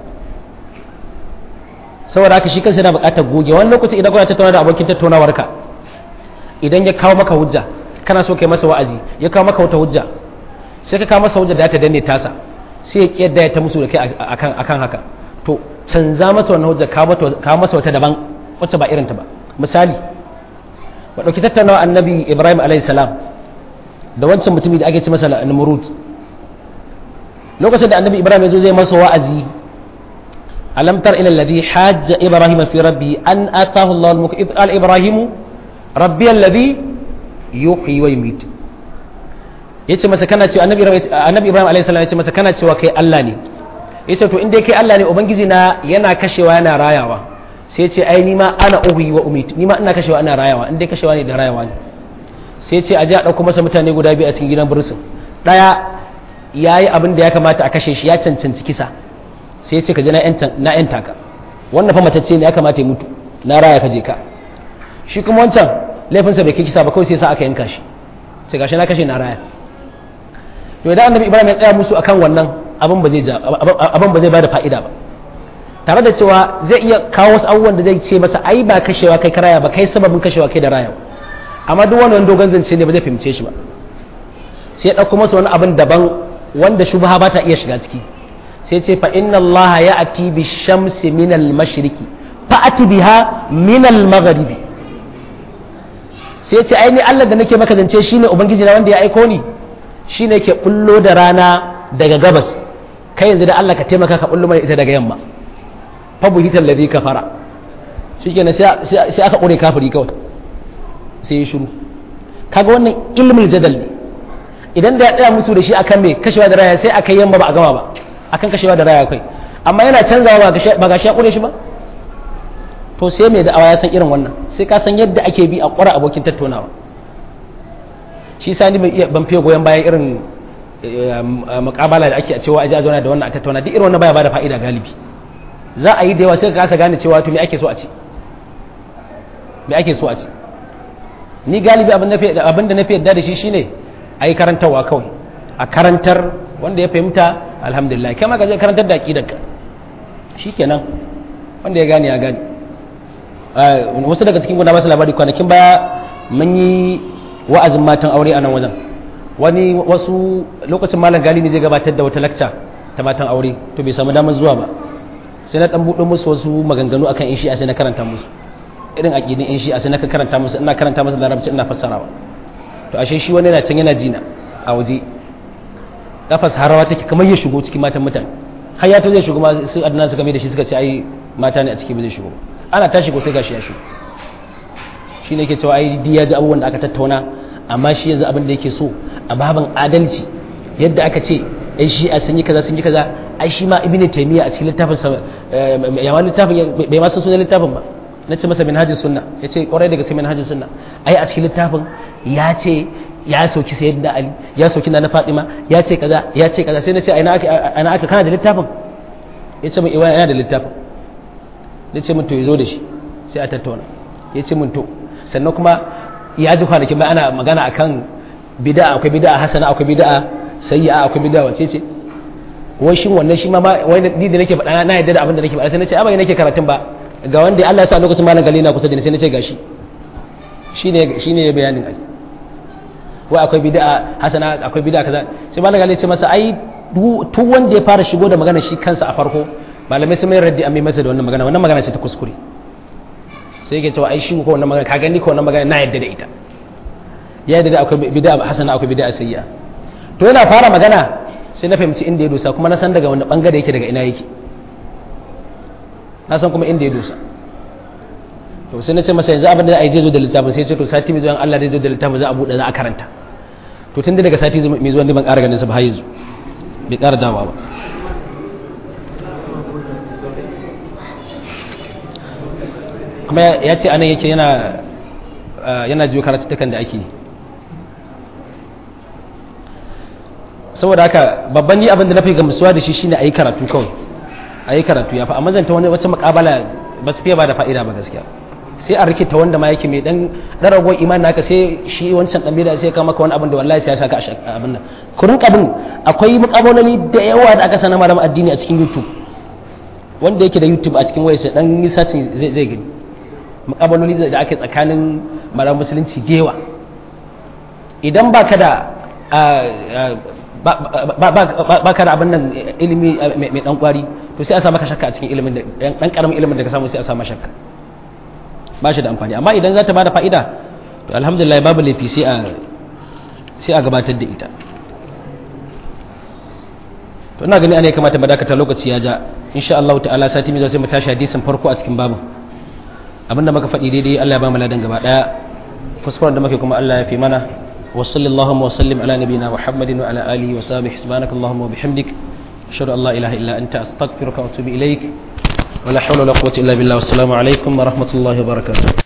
saboda haka shi kansa yana buƙatar goge wani lokaci idan kuna tattauna da abokin tattaunawar ka idan ya kawo maka hujja kana so kai masa wa'azi ya kawo maka wata hujja sai ka kawo masa hujja da ta danne tasa sai ya kiyar ya ta musu da kai akan akan haka to canza masa wannan hujja kawo masa wata daban wacce ba irinta ba misali ba ɗauki tattaunawa annabi ibrahim alayhi salam da wancan mutumi da ake ci masa namrud lokacin da annabi ibrahim ya zo zai masa wa'azi alam tar ila alladhi hajja ibrahim fi rabbi an atahu allah al-mulk id qala ibrahim rabbi alladhi yuhyi wa yumiit yace masa kana cewa annabi ibrahim annabi ibrahim alayhi salam yace masa kana cewa kai Allah ne yace to in dai kai Allah ne ubangiji na yana kashewa yana rayawa sai yace ai ni ma ana uhyi wa umiit ni ma ina kashewa ina rayawa in dai kashewa ne da rayawa ne sai yace aje a dauko masa mutane guda biyu a cikin gidan bursun daya yayi abin da ya kamata a kashe shi ya cancanci kisa sai yace ka je na na yan taka wannan fa matacce ne ya kamata ya mutu na raya ka je ka shi kuma wancan laifinsa bai kai kisa ba kawai sai sa aka yanka shi sai gashi na kashe na raya to idan annabi ibrahim ya tsaya musu akan wannan abin ba zai abin ba zai bada fa'ida ba tare da cewa zai iya kawo wasu abubuwan da zai ce masa ai ba kashewa kai karaya ba kai sababin kashewa kai da raya amma duk wannan dogon zance ne ba zai fahimce shi ba sai ya ɗauko masa wani abin daban wanda shubha ba ta iya shiga ciki sai ce fa inna Allah ya ati bi shamsi min al mashriqi fa ati biha min al maghribi sai ce ai ni Allah da nake maka zance shine ubangiji na wanda ya aiko ni shine yake bullo da rana daga gabas kai yanzu da Allah ka taimaka ka bullo mana ita daga yamma fa buhital ladhi kafara shikenan sai sai aka kure kafiri kawai sai ya shiru kaga wannan ilmul jadal ne idan da ya tsaya musu da shi akan me kashewa da raya sai aka yamma ba a gama ba akan kashewa da raya kai amma yana canzawa ba ga shi ya kure shi ba to sai mai da'awa ya san irin wannan sai ka san yadda ake bi a ƙwara abokin tattaunawa shi sani ban fiye goyon bayan irin mukabala da ake a cewa aji a zauna da wannan a tattauna duk irin wannan baya bada fa'ida galibi za a yi da yawa sai ka kasa gane cewa to me ake so a ce me ake so a ce ni galibi abin da na fi yadda da shi shine a yi karantarwa kawai a karantar wanda ya fahimta alhamdulillah kai ma ka je karantar da aqidarka shikenan wanda ya gane ya gane wasu daga cikin guda masu labari kwanakin baya mun yi wa'azin matan aure a nan wajen wani wasu lokacin malam gali ne zai gabatar da wata lakca ta matan aure to bai samu damar zuwa ba sai na dan buɗe musu wasu maganganu akan in shi'a sai na karanta musu irin aqidin in shi'a sai na karanta musu ina karanta musu larabci ina fassarawa to ashe shi wani yana can yana jina a waje kafas harawa take kamar ya shigo cikin matan mutane har ya to zai shigo ma su adnan suka mai da shi suka ce ai mata ne a ciki ba zai shigo ana tashi ko sai gashi ya shigo shi ne ke cewa ai di ya ji abubuwan da aka tattauna amma shi yanzu abin da yake so a babin adalci yadda aka ce ai shi a sun yi kaza sun yi kaza ai shi ma ibnu taymiya a cikin littafin sa ya ma littafin bai ma san sunan littafin ba na ce masa minhajus sunna ya ce kwarai daga sai minhajus sunna ai a cikin littafin ya ce ya sauki sayyidina ali ya sauki na fatima ya ce kaza ya ce kaza sai na ce ai na aka kana da littafin ya ce min iwa yana da littafin ya ce min to ya zo da shi sai a tattauna ya ce min to sannan kuma ya ji kwanakin bai ana magana akan bid'a akwai bid'a hasana akwai bid'a sayyi'a akwai bid'a wace ce wai shin wannan shi ma wai ni da nake faɗa na yadda da abin da nake faɗa sai nace a bai nake karatun ba ga wanda Allah ya sa lokacin malam gali na kusa da ni sai nace gashi shine shine bayanin ai wai akwai bid'a hasana akwai bid'a kaza sai malam gali ce masa ai duk wanda ya fara shigo da magana shi kansa a farko malamai sun mai raddi a mai masa da wannan magana wannan magana ce ta kuskure sai yake cewa ai shi ko wannan magana ka gani ko wannan magana na yadda da ita ya yadda da akwai bid'a hasana akwai bid'a sayya to yana fara magana sai na fahimci inda ya dosa kuma na san daga wani bangare yake daga ina yake na san kuma inda ya dosa to sai na ce masa yanzu abin da ai zai zo da littafin sai ya ce to sati mai zuwa Allah zai zo da littafin za a buɗe za a karanta to tun daga sati mai zuwa ne ban ƙara ganin sa ba har yanzu bai ƙara dawa ba kuma ya ce anan yake yana yana jiyo karatuttukan da ake saboda haka babban ni abin da na fi gamsuwa da shi shine ayi karatu kawai ayi karatu ya fa amma zanta wani wacce makabala ba su fiye ba da fa'ida ba gaskiya sai a rikita wanda ma yake mai dan dan ragowar iman naka sai shi wancan dan bida sai ka maka wani abin da wallahi sai ya saka abin nan kurin abin akwai mukabaloli da yawa da aka sanar malamin addini a cikin YouTube wanda yake da YouTube a cikin wayarsa dan yi sacin zai zai gani mukabaloli da ake tsakanin malamin musulunci gewa idan baka da ba ka da abin nan ilimi mai dan kwari to sai a sa maka shakka a cikin ilimin da dan karamin ilimin da ka samu sai a sa maka shakka ba shi da amfani amma idan za ta bada fa'ida to alhamdulillah babu laifi sai a sai a gabatar da ita to ina gani ana kamata mu dakata lokaci ya ja insha Allah ta'ala sati mai sai mu tashi hadisin farko a cikin babu abinda muka faɗi daidai Allah ya ba mu ladan gaba daya kuskuren da muke kuma Allah ya fi mana وصل اللهم وسلم على نبينا محمد وعلى آله وصحبه سبحانك اللهم وبحمدك أشهد أن لا إله إلا أنت أستغفرك وأتوب إليك ولا حول ولا قوة إلا بالله والسلام عليكم ورحمة الله وبركاته